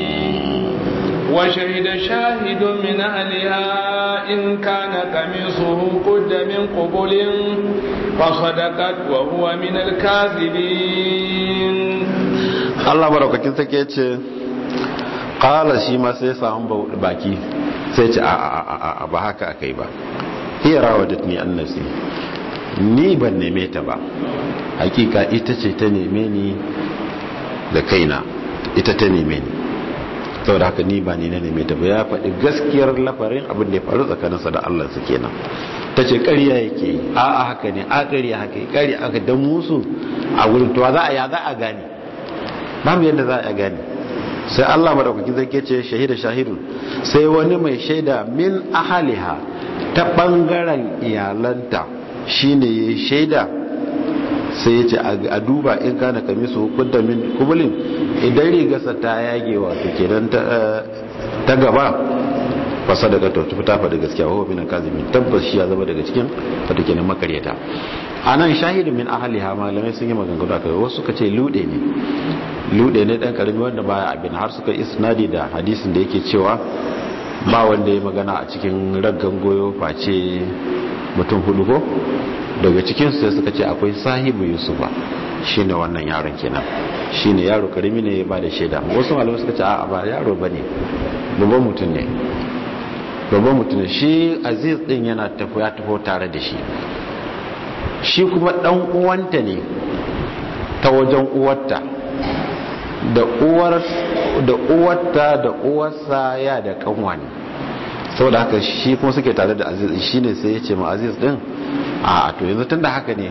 A: وشهد شاهد من أهلها إن كان قميصه قد من قبل فصدقت وهو من الكاذبين
B: Allah maraukakin sake ce ƙala shi ma sai samun baki sai ce a ba haka aka yi ba iya rawa da ni annasi ni ban neme ta ba hakika ita ce ta neme ni da kaina ita ta neme ni saboda haka ni ba ni na neme ta ba ya faɗi gaskiyar lafarin abin da ya faru tsakaninsa da Allah su kenan ta ce ƙarya yake yi a a haka ne a ƙarya haka yi ƙarya aka dan musu a wurin to za a ya za a gane babu yadda za a gane sai Allah madaukakin zai ce shahida shahidun sai wani mai shaida min ahaliha ta bangaren iyalanta shine ya shaida sai ya ce a duba in kana kamisu hukunta min kubulin idan rigarsa ta yage wato kenan ta gaba fasa daga to ta faɗi gaskiya wa min kazimin tabbas shi ya zama daga cikin wato kenan makaryata anan shahidun min ahliha malamai sun yi maganganu akai wasu suka ce lude ne lude ne dan karami wanda baya abin har suka isnadi da hadisin da yake cewa ba wanda ya magana a cikin raggan goyo face mutum hudu ko daga cikin su sai suka ce akwai sahibu yusufa shine wannan yaron kenan shine yaro karimi ne ba da shaida wasu malamai suka ce a ba yaro bane babban mutum ne babban mutum ne shi aziz din yana tafi ya tafi tare da shi shi kuma dan uwanta ne ta wajen uwarta da uwar da uwarta da uwarsa ya da kanwa ne saboda haka shi kuma suke tare da aziz shine sai ya ce ma aziz din a to yanzu tunda haka ne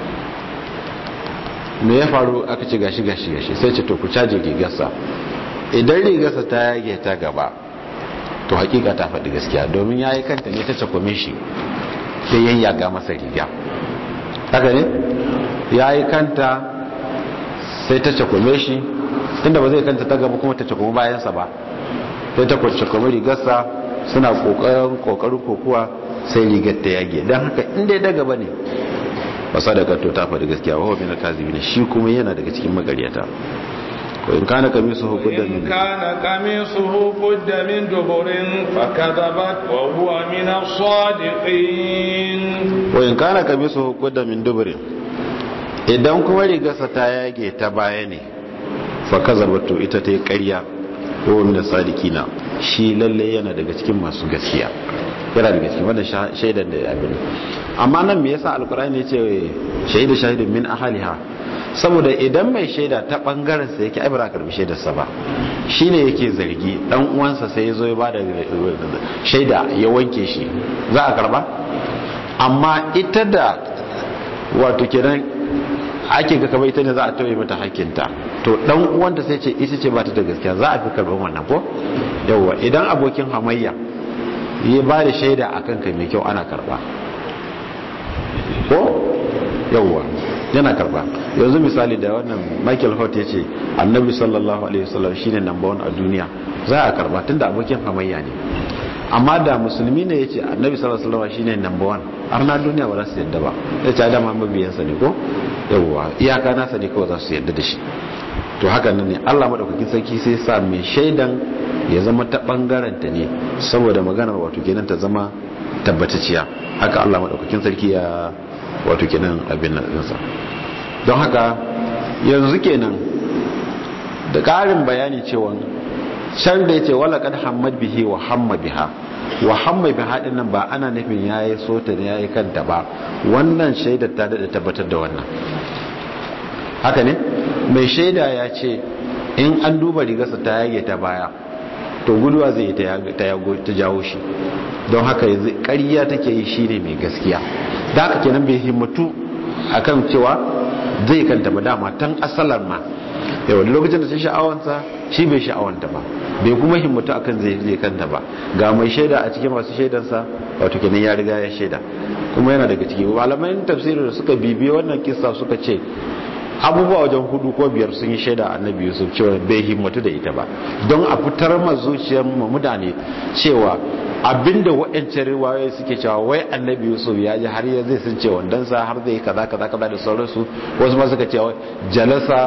B: me ya faru aka ce gashi gashi gashi sai ce to ku caje rigarsa idan rigarsa ta yage ta gaba to hakika ta faɗi gaskiya domin ya yi kanta ne ta cakwame shi sai yayyaga masa riga haka ne ya yi kanta sai ta cakwame shi tunda ba zai kanta ta gaba kuma ta cakwame bayansa ba sai ta cakwame rigarsa suna kokarin kokarin kokuwa sai rigar ta yage dan haka inda da gaba ne ba sadaka to ta faɗi gaskiya wa min al-kazibin shi kuma yana daga cikin magaryata ko in kana kamisuhu qudda min
A: kana kamisuhu qudda min duburin fakadabat wa huwa min as-sadiqin
B: wa in kana kamisuhu qudda min duburin idan kuma rigarsa ta yage ta baya ne fakadabat to ita ta yi ƙarya ko min as-sadiqina shi lalle yana daga cikin masu gaskiya yana daga cikin wannan shaidan da abin amma nan me yasa alkur'ani ya ce shaidu shahidun min ahliha saboda idan mai shaida ta bangaren sa yake aibara karbi shaidar sa ba shine yake zargi dan uwansa sai yazo ya bada shaida ya wanke shi za a karba amma ita da wato kenan ake ga kamar ita ne za a tauye mata hakkinta to dan uwanta sai ce ita ce ba ta da gaskiya za a fi karban wannan ko yawwa idan abokin hamayya ya ba da shaida a kanka mai kyau ana karba ko yawwa yana karba yanzu misali da wannan michael hort ya ce annabi sallallahu alaihi wasallam shine number one a duniya za a karba tunda abokin hamayya ne amma da musulmi ne ya ce annabi sallallahu alaihi wasallam shine number one har na duniya ba za su yadda ba ya ce adama mabiyansa ne ko yawwa iyaka nasa ne kawai za su yadda da shi to haka nan ne Allah madaukakin sarki sai sa mai shaidan ya zama ta bangaren ta ne saboda maganar wato kenan ta zama tabbatacciya haka Allah madaukakin sarki ya wato kenan abin nan sa don haka yanzu kenan da ƙarin bayani cewa can da yace wala kad hammad bihi wa hamma biha wa hamma biha din nan ba ana nufin yayi sota ne yayi kanta ba wannan shaidar ta da tabbatar da wannan haka ne mai shaida ya ce in an duba rigarsa ta yage ta baya to guduwa zai ta jawo shi don haka yanzu ƙarya take yi shi ne mai gaskiya da haka kenan bai himmatu akan cewa zai kanta ba dama tan asalar ma yau lokacin da ta sha'awansa shi bai sha'awanta ba bai kuma himmatu akan zai zai kanta ba ga mai shaida a cikin masu shaidansa wato kenan ya riga ya shaida kuma yana daga ciki malaman tafsirin da suka bibiye wannan kissa suka ce abubuwa wajen hudu ko biyar sun yi shaida annabi yusuf cewa bai himmatu da ita ba don a fitar ma zuciyar mu mutane cewa abinda waɗancan riwayoyi suke cewa wai annabi yusuf ya ji har ya zai sun ce wandansa har zai kaza kaza kaza da sauransu wasu ma suka ce jalasa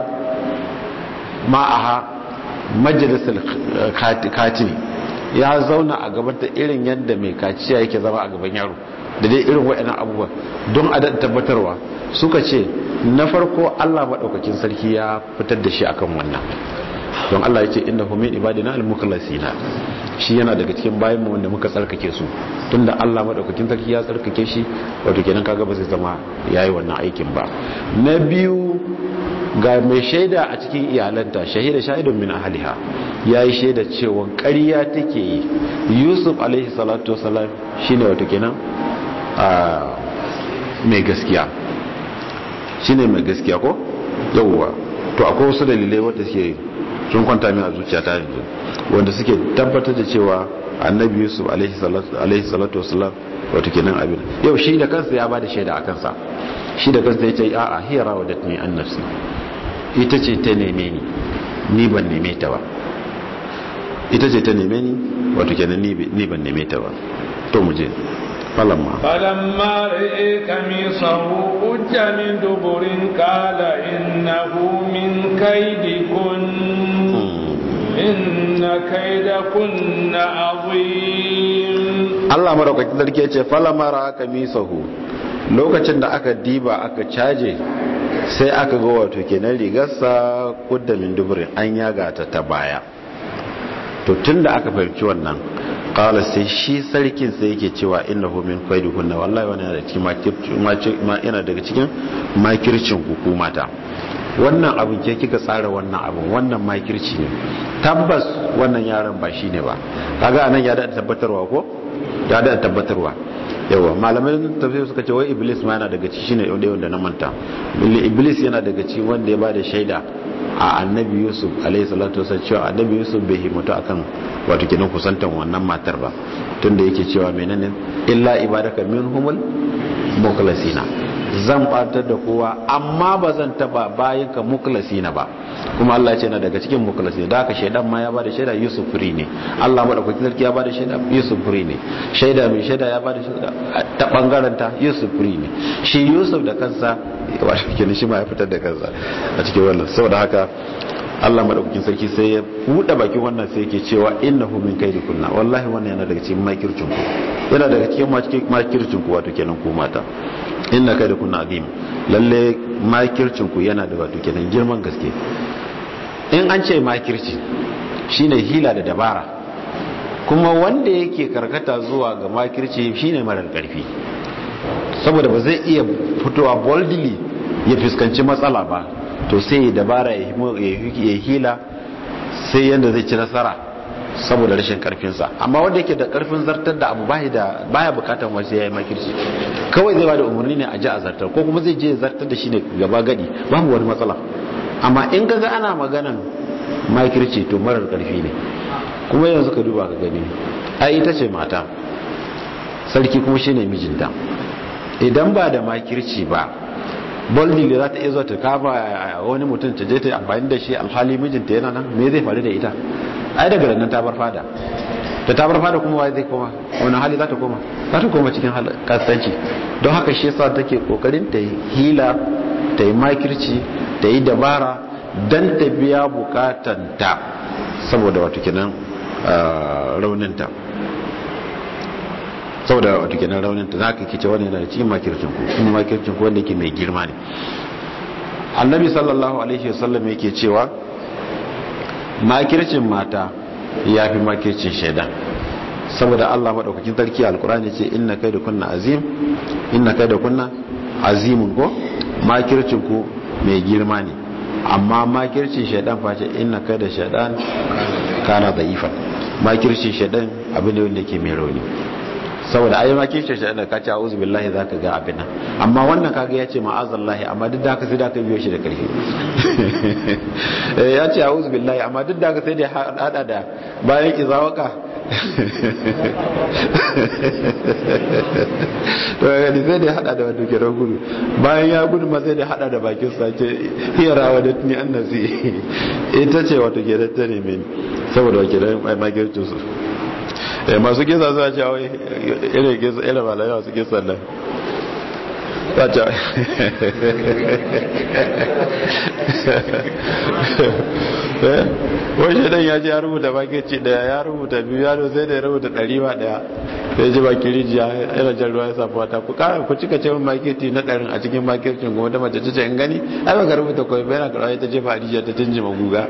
B: ma'aha majalisar katini ya zauna a gaban ta irin yadda mai kaciya yake zama a gaban yaro da dai irin waɗannan abubuwa don a tabbatarwa suka ce na farko Allah maɗaukakin sarki ya fitar da shi akan wannan don Allah ya ce inda min ibadina al-mukhlasina shi yana daga cikin bayan mu wanda muka tsarkake su tunda Allah maɗaukakin sarki ya tsarkake shi wato kenan kaga ba zai zama yayi wannan aikin ba na biyu ga mai shaida a cikin iyalanta shahida shahidun min ahliha yayi shaida cewa ƙarya take yi Yusuf alaihi salatu wasalam shine wato kenan a mai gaskiya shine mai gaskiya ko yawwa to akwai wasu dalilai wanda suke sun kwanta min a zuciyata yanzu wanda suke tabbatar da cewa annabi yusuf alaihi salatu wasalam wato kenan abin yau shi da kansa ya bada shaida a kansa shi da kansa ya ce a'a hiya rawadatni an nafsi ita ce ta neme ni ni ban neme ta ba ita ce ta neme ni wato kenan ni ban neme ta ba to mu je falamma
A: falamma ra'i kamisahu ujja min duburin qala innahu min kaydikun inna kaydakunna azim
B: Allah madaukakin sarki ya ce falamma ra'a kamisahu lokacin da aka diba aka caje sai aka ga wato kenan rigarsa kudda min duburin an yaga ta ta baya to tunda aka fahimci wannan kala sai shi sarkin sai yake cewa innahu min kunna wallahi wannan yana cikin yana daga cikin makircin hukumata wannan abin ke kika tsara wannan abin wannan makirci ne tabbas wannan yaron ba shine ba kaga anan ya da tabbatarwa ko ya da tabbatarwa yawa malamai tafsir suka ce wai iblis ma yana daga ciki shine wanda wanda na manta iblis yana daga ciki wanda ya bada shaida a annabi yusuf alaihi salatu wasallam cewa annabi yusuf bai himmatu akan wato kidan kusantan wannan matar ba tunda yake cewa menene illa ibadaka minhumul mukhlasina zan batar da kowa amma ba zan taba bayan ka muklasina ba kuma Allah ya ce na daga cikin muklasina da haka shaidan ma ya bada shaida Yusuf free ne Allah madaukakin sarki ya bada shaida Yusuf free ne shaida mai shaida ya bada shaida ta bangaren ta Yusuf free ne shi Yusuf da kansa wato kenan shi ma ya fitar da kansa a cikin wannan saboda haka Allah madaukakin sarki sai ya buɗe bakin wannan sai yake cewa innahu min kaidi kunna wallahi wannan yana daga cikin makircin ku yana daga cikin makircin ku wato kenan ku mata inna kaidi kunna azim lalle makircin ku yana da wato kenan girman gaske in an ce makirci shine hila da dabara kuma wanda yake karkata zuwa ga makirci shine marar karfi saboda ba zai iya fitowa boldly ya fuskanci matsala ba to sai ya dabara ya hila sai yadda zai ci nasara saboda rashin karfinsa amma wanda yake da karfin zartar da abu baya bukatan wasu ya yi makirci kawai zai bada umarni ne a ji a zartar ko kuma zai je zartar da shi ne gaba gadi babu wani matsala amma in gaga ana maganan makirci to marar karfi ne kuma yanzu ka duba ka gani ai ita ce mata sarki kuma shine mijinta idan ba da makirci ba boldly za ta iya zuwa ta kama wani mutum ta je ta amfani da shi alhali mijinta yana nan me zai faru da ita ai daga nan ta bar fada ta ta bar fada kuma wai zai koma wani hali za ta koma za ta koma cikin kasanci don haka shi yasa take kokarin ta yi hila ta yi makirci ta yi dabara dan ta biya bukatanta saboda wato kenan rauninta saboda wato kenan raunin ta zaka kice wannan yana da cikin makircin ku kuma makircin ku wanda yake mai girma ne annabi sallallahu alaihi wasallam yake cewa makircin mata yafi makircin shaida saboda Allah madaukakin sarki alqur'ani ce inna da kunna azim inna da kunna azimun ko makircin ku mai girma ne amma makircin shaidan face inna da shaidan kana da'ifan makircin shaidan abin ne wanda yake mai rauni saboda ayi ma kishe shi da ka ce a'udhu billahi zaka ga abin nan amma wannan kaga yace ma'azallahi amma duk da haka sai da ka biyo shi da karfi eh ya ce a'udhu billahi amma duk da haka sai da hada da bayan izawaka to ga ni sai da hada da wato kiran gudu bayan ya gudu ma sai da hada da bakin sa ce hiya rawadatni annasi ita ce wato kiran ta ne mini saboda kiran mai magircin su masu kisa suna cewa irin kisa irin malaya masu kisa nan wata wani shaidan ya ce ya rubuta bakici daya ya rubuta biyu ya sai da ya rubuta ɗari ba daya sai ji baki rijiya yana jan ruwa ya safi wata ku kara ku cika ce maketi na ɗarin a cikin makircin kuma ta mace ce in gani ai baka rubuta kawai bai na karawa ta jefa a rijiya ta tunji maguga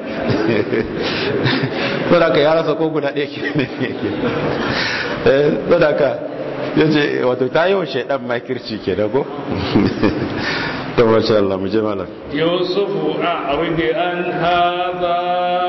B: ko da ka ya rasa ko guda ɗaya ke ne ko da ka ya ce wato ta yi wa shaidan makirci ke da ko to masha Allah mu je malam
A: yusufu a'rid an hadha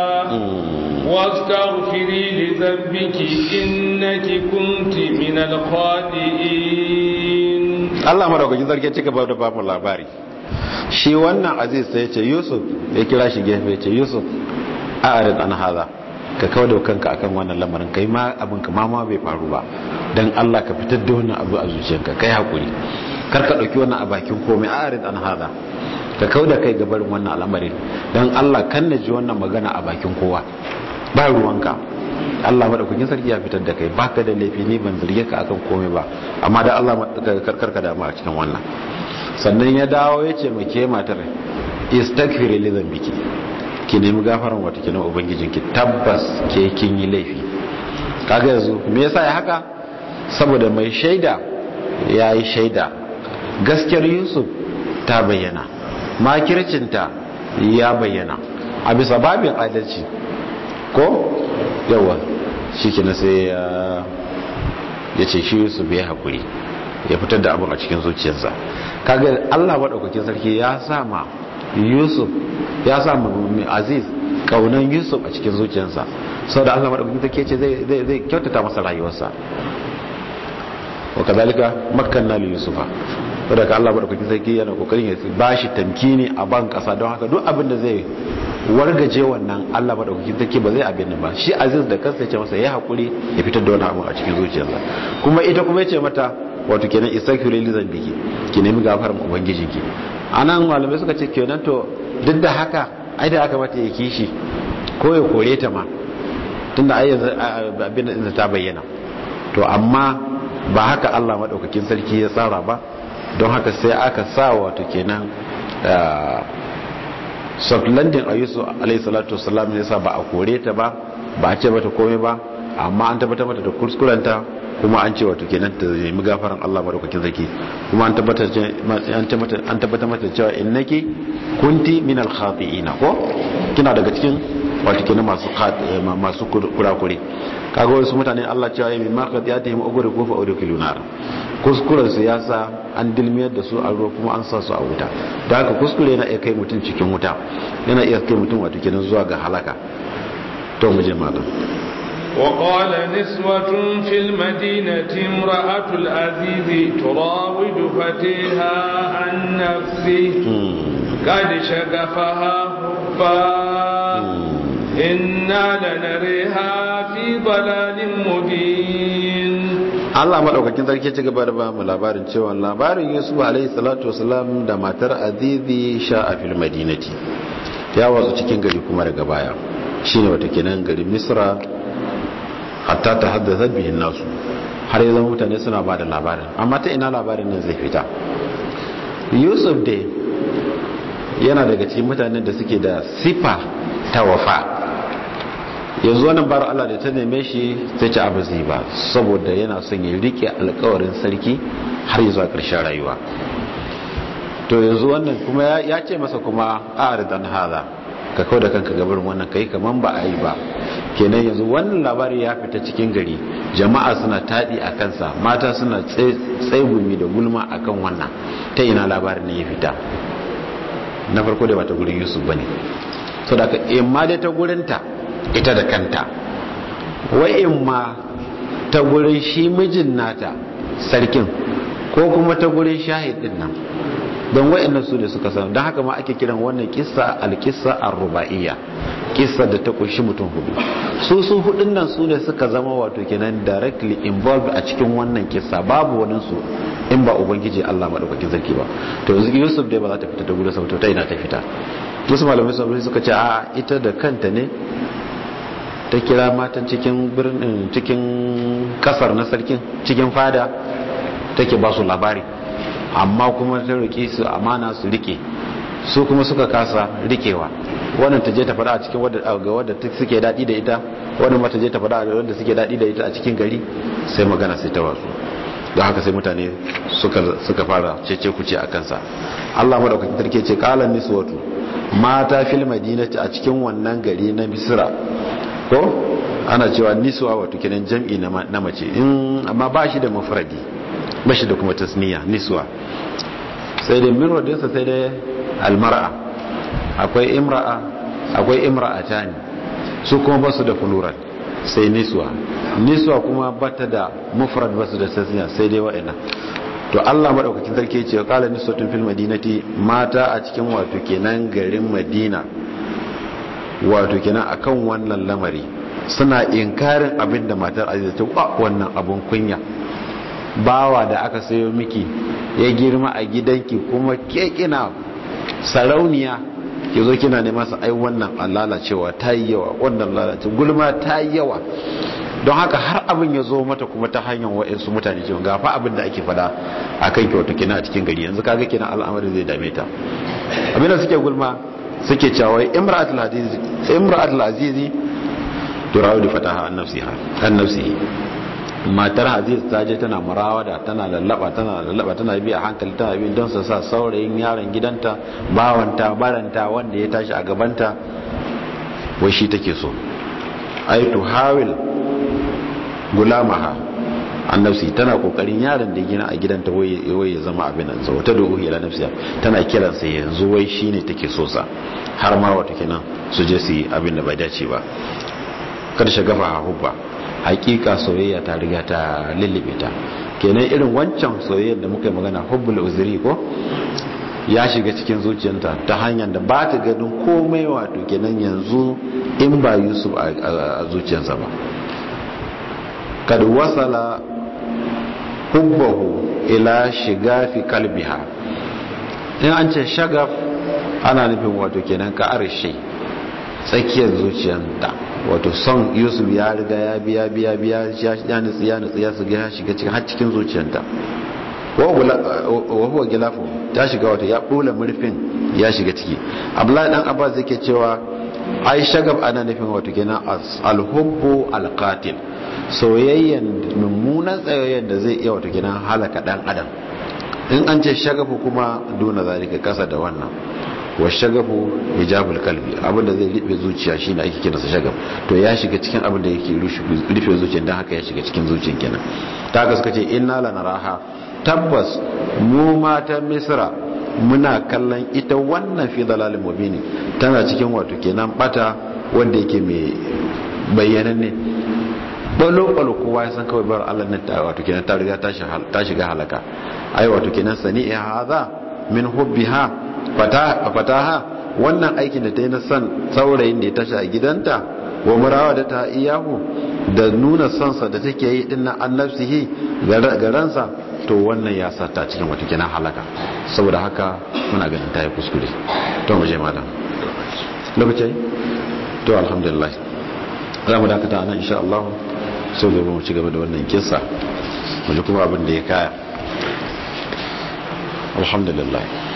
A: واستغفري لذنبك إنك كنت من الخاطئين
B: Allah madaukakin sarki cika ba da ba mu labari shi wannan aziz sai ya ce Yusuf ya kira shi gefe ya ce Yusuf a'rid an hadha ka kawo da kanka akan wannan lamarin kai ma abin ka ma bai faru ba dan Allah ka fitar da wannan abu a zuciyarka kai hakuri kar ka dauki wannan a bakin komai a'rid an hadha ka kawo da kai gabarin wannan al'amarin dan Allah kan na ji wannan magana a bakin kowa ba ruwanka Allah madaukakin sarki ya fitar da kai baka da laifi ne ban zarge ka akan komai ba amma da Allah karkar ka damu a cikin wannan sannan ya dawo ya ce make matar istaghfiri li dhanbiki ki nemi gafaran wata kina ubangijinki tabbas ke kin yi laifi kaga yanzu me yasa ya haka saboda mai shaida ya yi shaida gaskiyar Yusuf ta bayyana makircinta ya bayyana a bisa babin adalci ko yawa shi kina sai ya ce shi yusuf ya haƙuri ya fitar da abin a cikin zuciyarsa kaga allah maɗaukakin sarki ya sama yusuf ya sama aziz ƙaunan yusuf a cikin zuciyarsa sau da allah maɗaukakin sarki ce zai kyautata masa rayuwarsa wa kazalika makanna li yusufa saboda ka allah maɗaukakin sarki yana kokarin ya ba shi tamkini a ban ƙasa don haka duk abin da zai wargaje wannan Allah madaukakin take ba zai abin nan ba shi aziz da kansa ya ce masa ya hakuri ya fitar da wani abu a cikin zuciyarsa kuma ita kuma ya ce mata wato kenan istaghfiru li dhanbiki ki nemi gafaran ubangijinki anan malamai suka ce kenan to duk da haka ai da aka mata ya kishi ko ya kore ta ma tunda ai yanzu abin da ta bayyana to amma ba haka Allah madaukakin sarki ya tsara ba don haka sai aka sa wato kenan soft landing a yusuf alaihi salatu wasalam ne yasa ba a kore ta ba ba a ce mata komai ba amma an tabbatar mata da kuskurenta kuma an ce wato kenan ta nemi gafaran Allah madaukakin sarki kuma an tabbatar an tabbatar mata cewa innaki kunti min al khati'ina ko kina daga cikin wato kenan masu masu kurakure kaga wasu mutane Allah cewa yi ma qadiyatihim uguri ko fa udkhilu nar kuskuren su yasa an dilmiyar da su a ruwa kuma an sa su a wuta da haka kuskure yana iya kai mutum cikin wuta yana iya kai mutum wato kenan zuwa ga halaka to mu je malam
A: وقال نسوة في المدينة امرأة العزيز تراود فتيها عن نفسه قد شغفها حبا إنا لنريها في ضلال مبين
B: Allah madaukakin sarki ci gaba da ba mu labarin cewa labarin Yusuf alaihi salatu wasalam da matar Azizi sha a fil madinati ya watsu cikin gari kuma daga baya shine wata kenan gari Misra hatta ta haddasa bihin nasu har yanzu mutane suna ba da labarin amma ta ina labarin nan zai fita Yusuf dai yana daga cikin mutanen da suke da sifa ta wafa yanzu wannan bar Allah da ta neme shi sai ci abu zai ba saboda yana son ya rike alkawarin sarki har yi zuwa ƙarshen rayuwa to yanzu wannan kuma ya ce masa kuma a aridan haza ka kawo da kanka gabarin wannan kai kaman ba a yi ba kenan yanzu wannan labari ya fita cikin gari jama'a suna taɗi a kansa mata suna tsaigumi da gulma akan wannan ta ina labarin ne ya fita na farko da ba ta gurin yusuf ba ne so da ka imma dai ta gurinta ita da kanta wa imma ta gurin shi mijin nata sarkin ko kuma ta gurin shahidin nan don wa'annan su ne suka sanar don haka ma ake kiran wannan kissa alkissa ar-ruba'iyya kissa da ta kunshi mutum hudu su su hudun nan su ne suka zama wato kenan directly involved a cikin wannan kissa babu wani su in ba ubangiji Allah madaukakin sarki ba to yanzu Yusuf dai ba za ta fita ta gudu saboda ta ina ta fita wasu malamai sun suka ce a ita da kanta ne ta kira matan cikin birnin cikin kasar na sarkin cikin fada take ba su labari amma kuma ta rike su amana su rike su kuma suka kasa rikewa wannan ta je ta fada a cikin wadda ga wadda suke dadi da ita wannan ma ta je ta fada a wadda suke dadi da ita a cikin gari sai magana sai ta wasu don haka sai mutane suka suka fara cece kuce a kansa Allah madaukakin sarki ce qalan niswatu mata fil madinati a cikin wannan gari na Misra ko ana cewa niswa wato kenan jam'i na mace in amma ba shi da mafradi ba shi da kuma tasniya niswa sai da mirwadinsa sai da almar'a akwai imra'a akwai imra'atani su kuma basu da plural sai niswa niswa kuma bata da mufrad basu da tasniya sai dai wa'ina to Allah madaukakin sarki ce qala niswatun fil madinati mata a cikin wato kenan garin Madina wato kenan akan wannan lamari suna inkarin abin da matar aziza ta wa wannan abun kunya bawa da aka sayo miki ya girma a gidanki kuma ke kina sarauniya ki zo kina ne masa ai wannan lalacewa ta yi yawa wannan lalace gulma ta yi yawa don haka har abin ya zo mata kuma ta hanyar wa'insu mutane cewa ga fa abin da ake fada a kan kyautu kina a cikin gari yanzu kaga kina al'amari zai dame ta abin da suke gulma suke cewa imra'atul azizi imra'atul azizi turawidu fataha an nafsiha an nafsihi matar aziz ta je tana murawada tana lallaba tana lallaba tana bi a hankali tana bi don su sa saurayin yaron gidanta bawanta baranta wanda ya tashi a gabanta wai shi take so ai to hawil gulamaha an nafsi tana kokarin yaron da gina a gidanta wai ya zama abin nan sau ta dogo ila nafsiya tana kiransa yanzu wai shine take so sa har ma wata kenan su je su yi abin da bai dace ba kada shagafa hubba hakika soyayya ta riga ta lullube ta kenan irin wancan soyayyar da muka yi magana hubbul uzuri ko ya shiga cikin zuciyarta ta hanyar da ba ta ganin komai wato kenan yanzu in ba yusuf a zuciyarsa ba kad wasala hubbahu ila shigafi kalbiha in an ce shagaf ana nufin wato kenan ka arshe tsakiyar zuciyarta wato son yusuf ya riga ya biya biya biya ya nutsu ya nutsu ya shiga shiga cikin har cikin zuciyarta wa huwa gilafu ta shiga wato ya bula murfin ya shiga ciki abdullahi dan abbas yake cewa ai shagab ana nufin wato kenan alhubbu alqatil soyayyen mummunan tsayayyen da zai iya wato kenan halaka dan adam in an ce shagafu kuma duna zalika kasa da wannan wa shagafu hijabul kalbi abinda zai rufe zuciya shine ake kira sa shagaf to ya shiga cikin abin da yake rufe zuciya dan haka ya shiga cikin zuciyar kenan ta haka suka ce inna lanaraha tabbas mu matan misra muna kallon ita wannan fi dalalin mubini tana cikin wato kenan bata wanda yake mai bayyananne balo balo kowa ya san kawai bar Allah nan ta wato kenan ta riga ta shiga halaka ai wato kenan sani'a hadha min hubbiha fataha wannan aikin da ta yi na san saurayin da ya tashi a gidanta wa murawa da ta iyahu da nuna sonsa da take yi dinnan annabsihi ga ransa to wannan ya sata cikin wata kenan halaka saboda haka muna ganin ta yi kuskure to mu je malam lokaci to alhamdulillah za mu dakata nan insha Allah sai gobe mu ci gaba da wannan kissa mu ji kuma abin da ya kaya alhamdulillah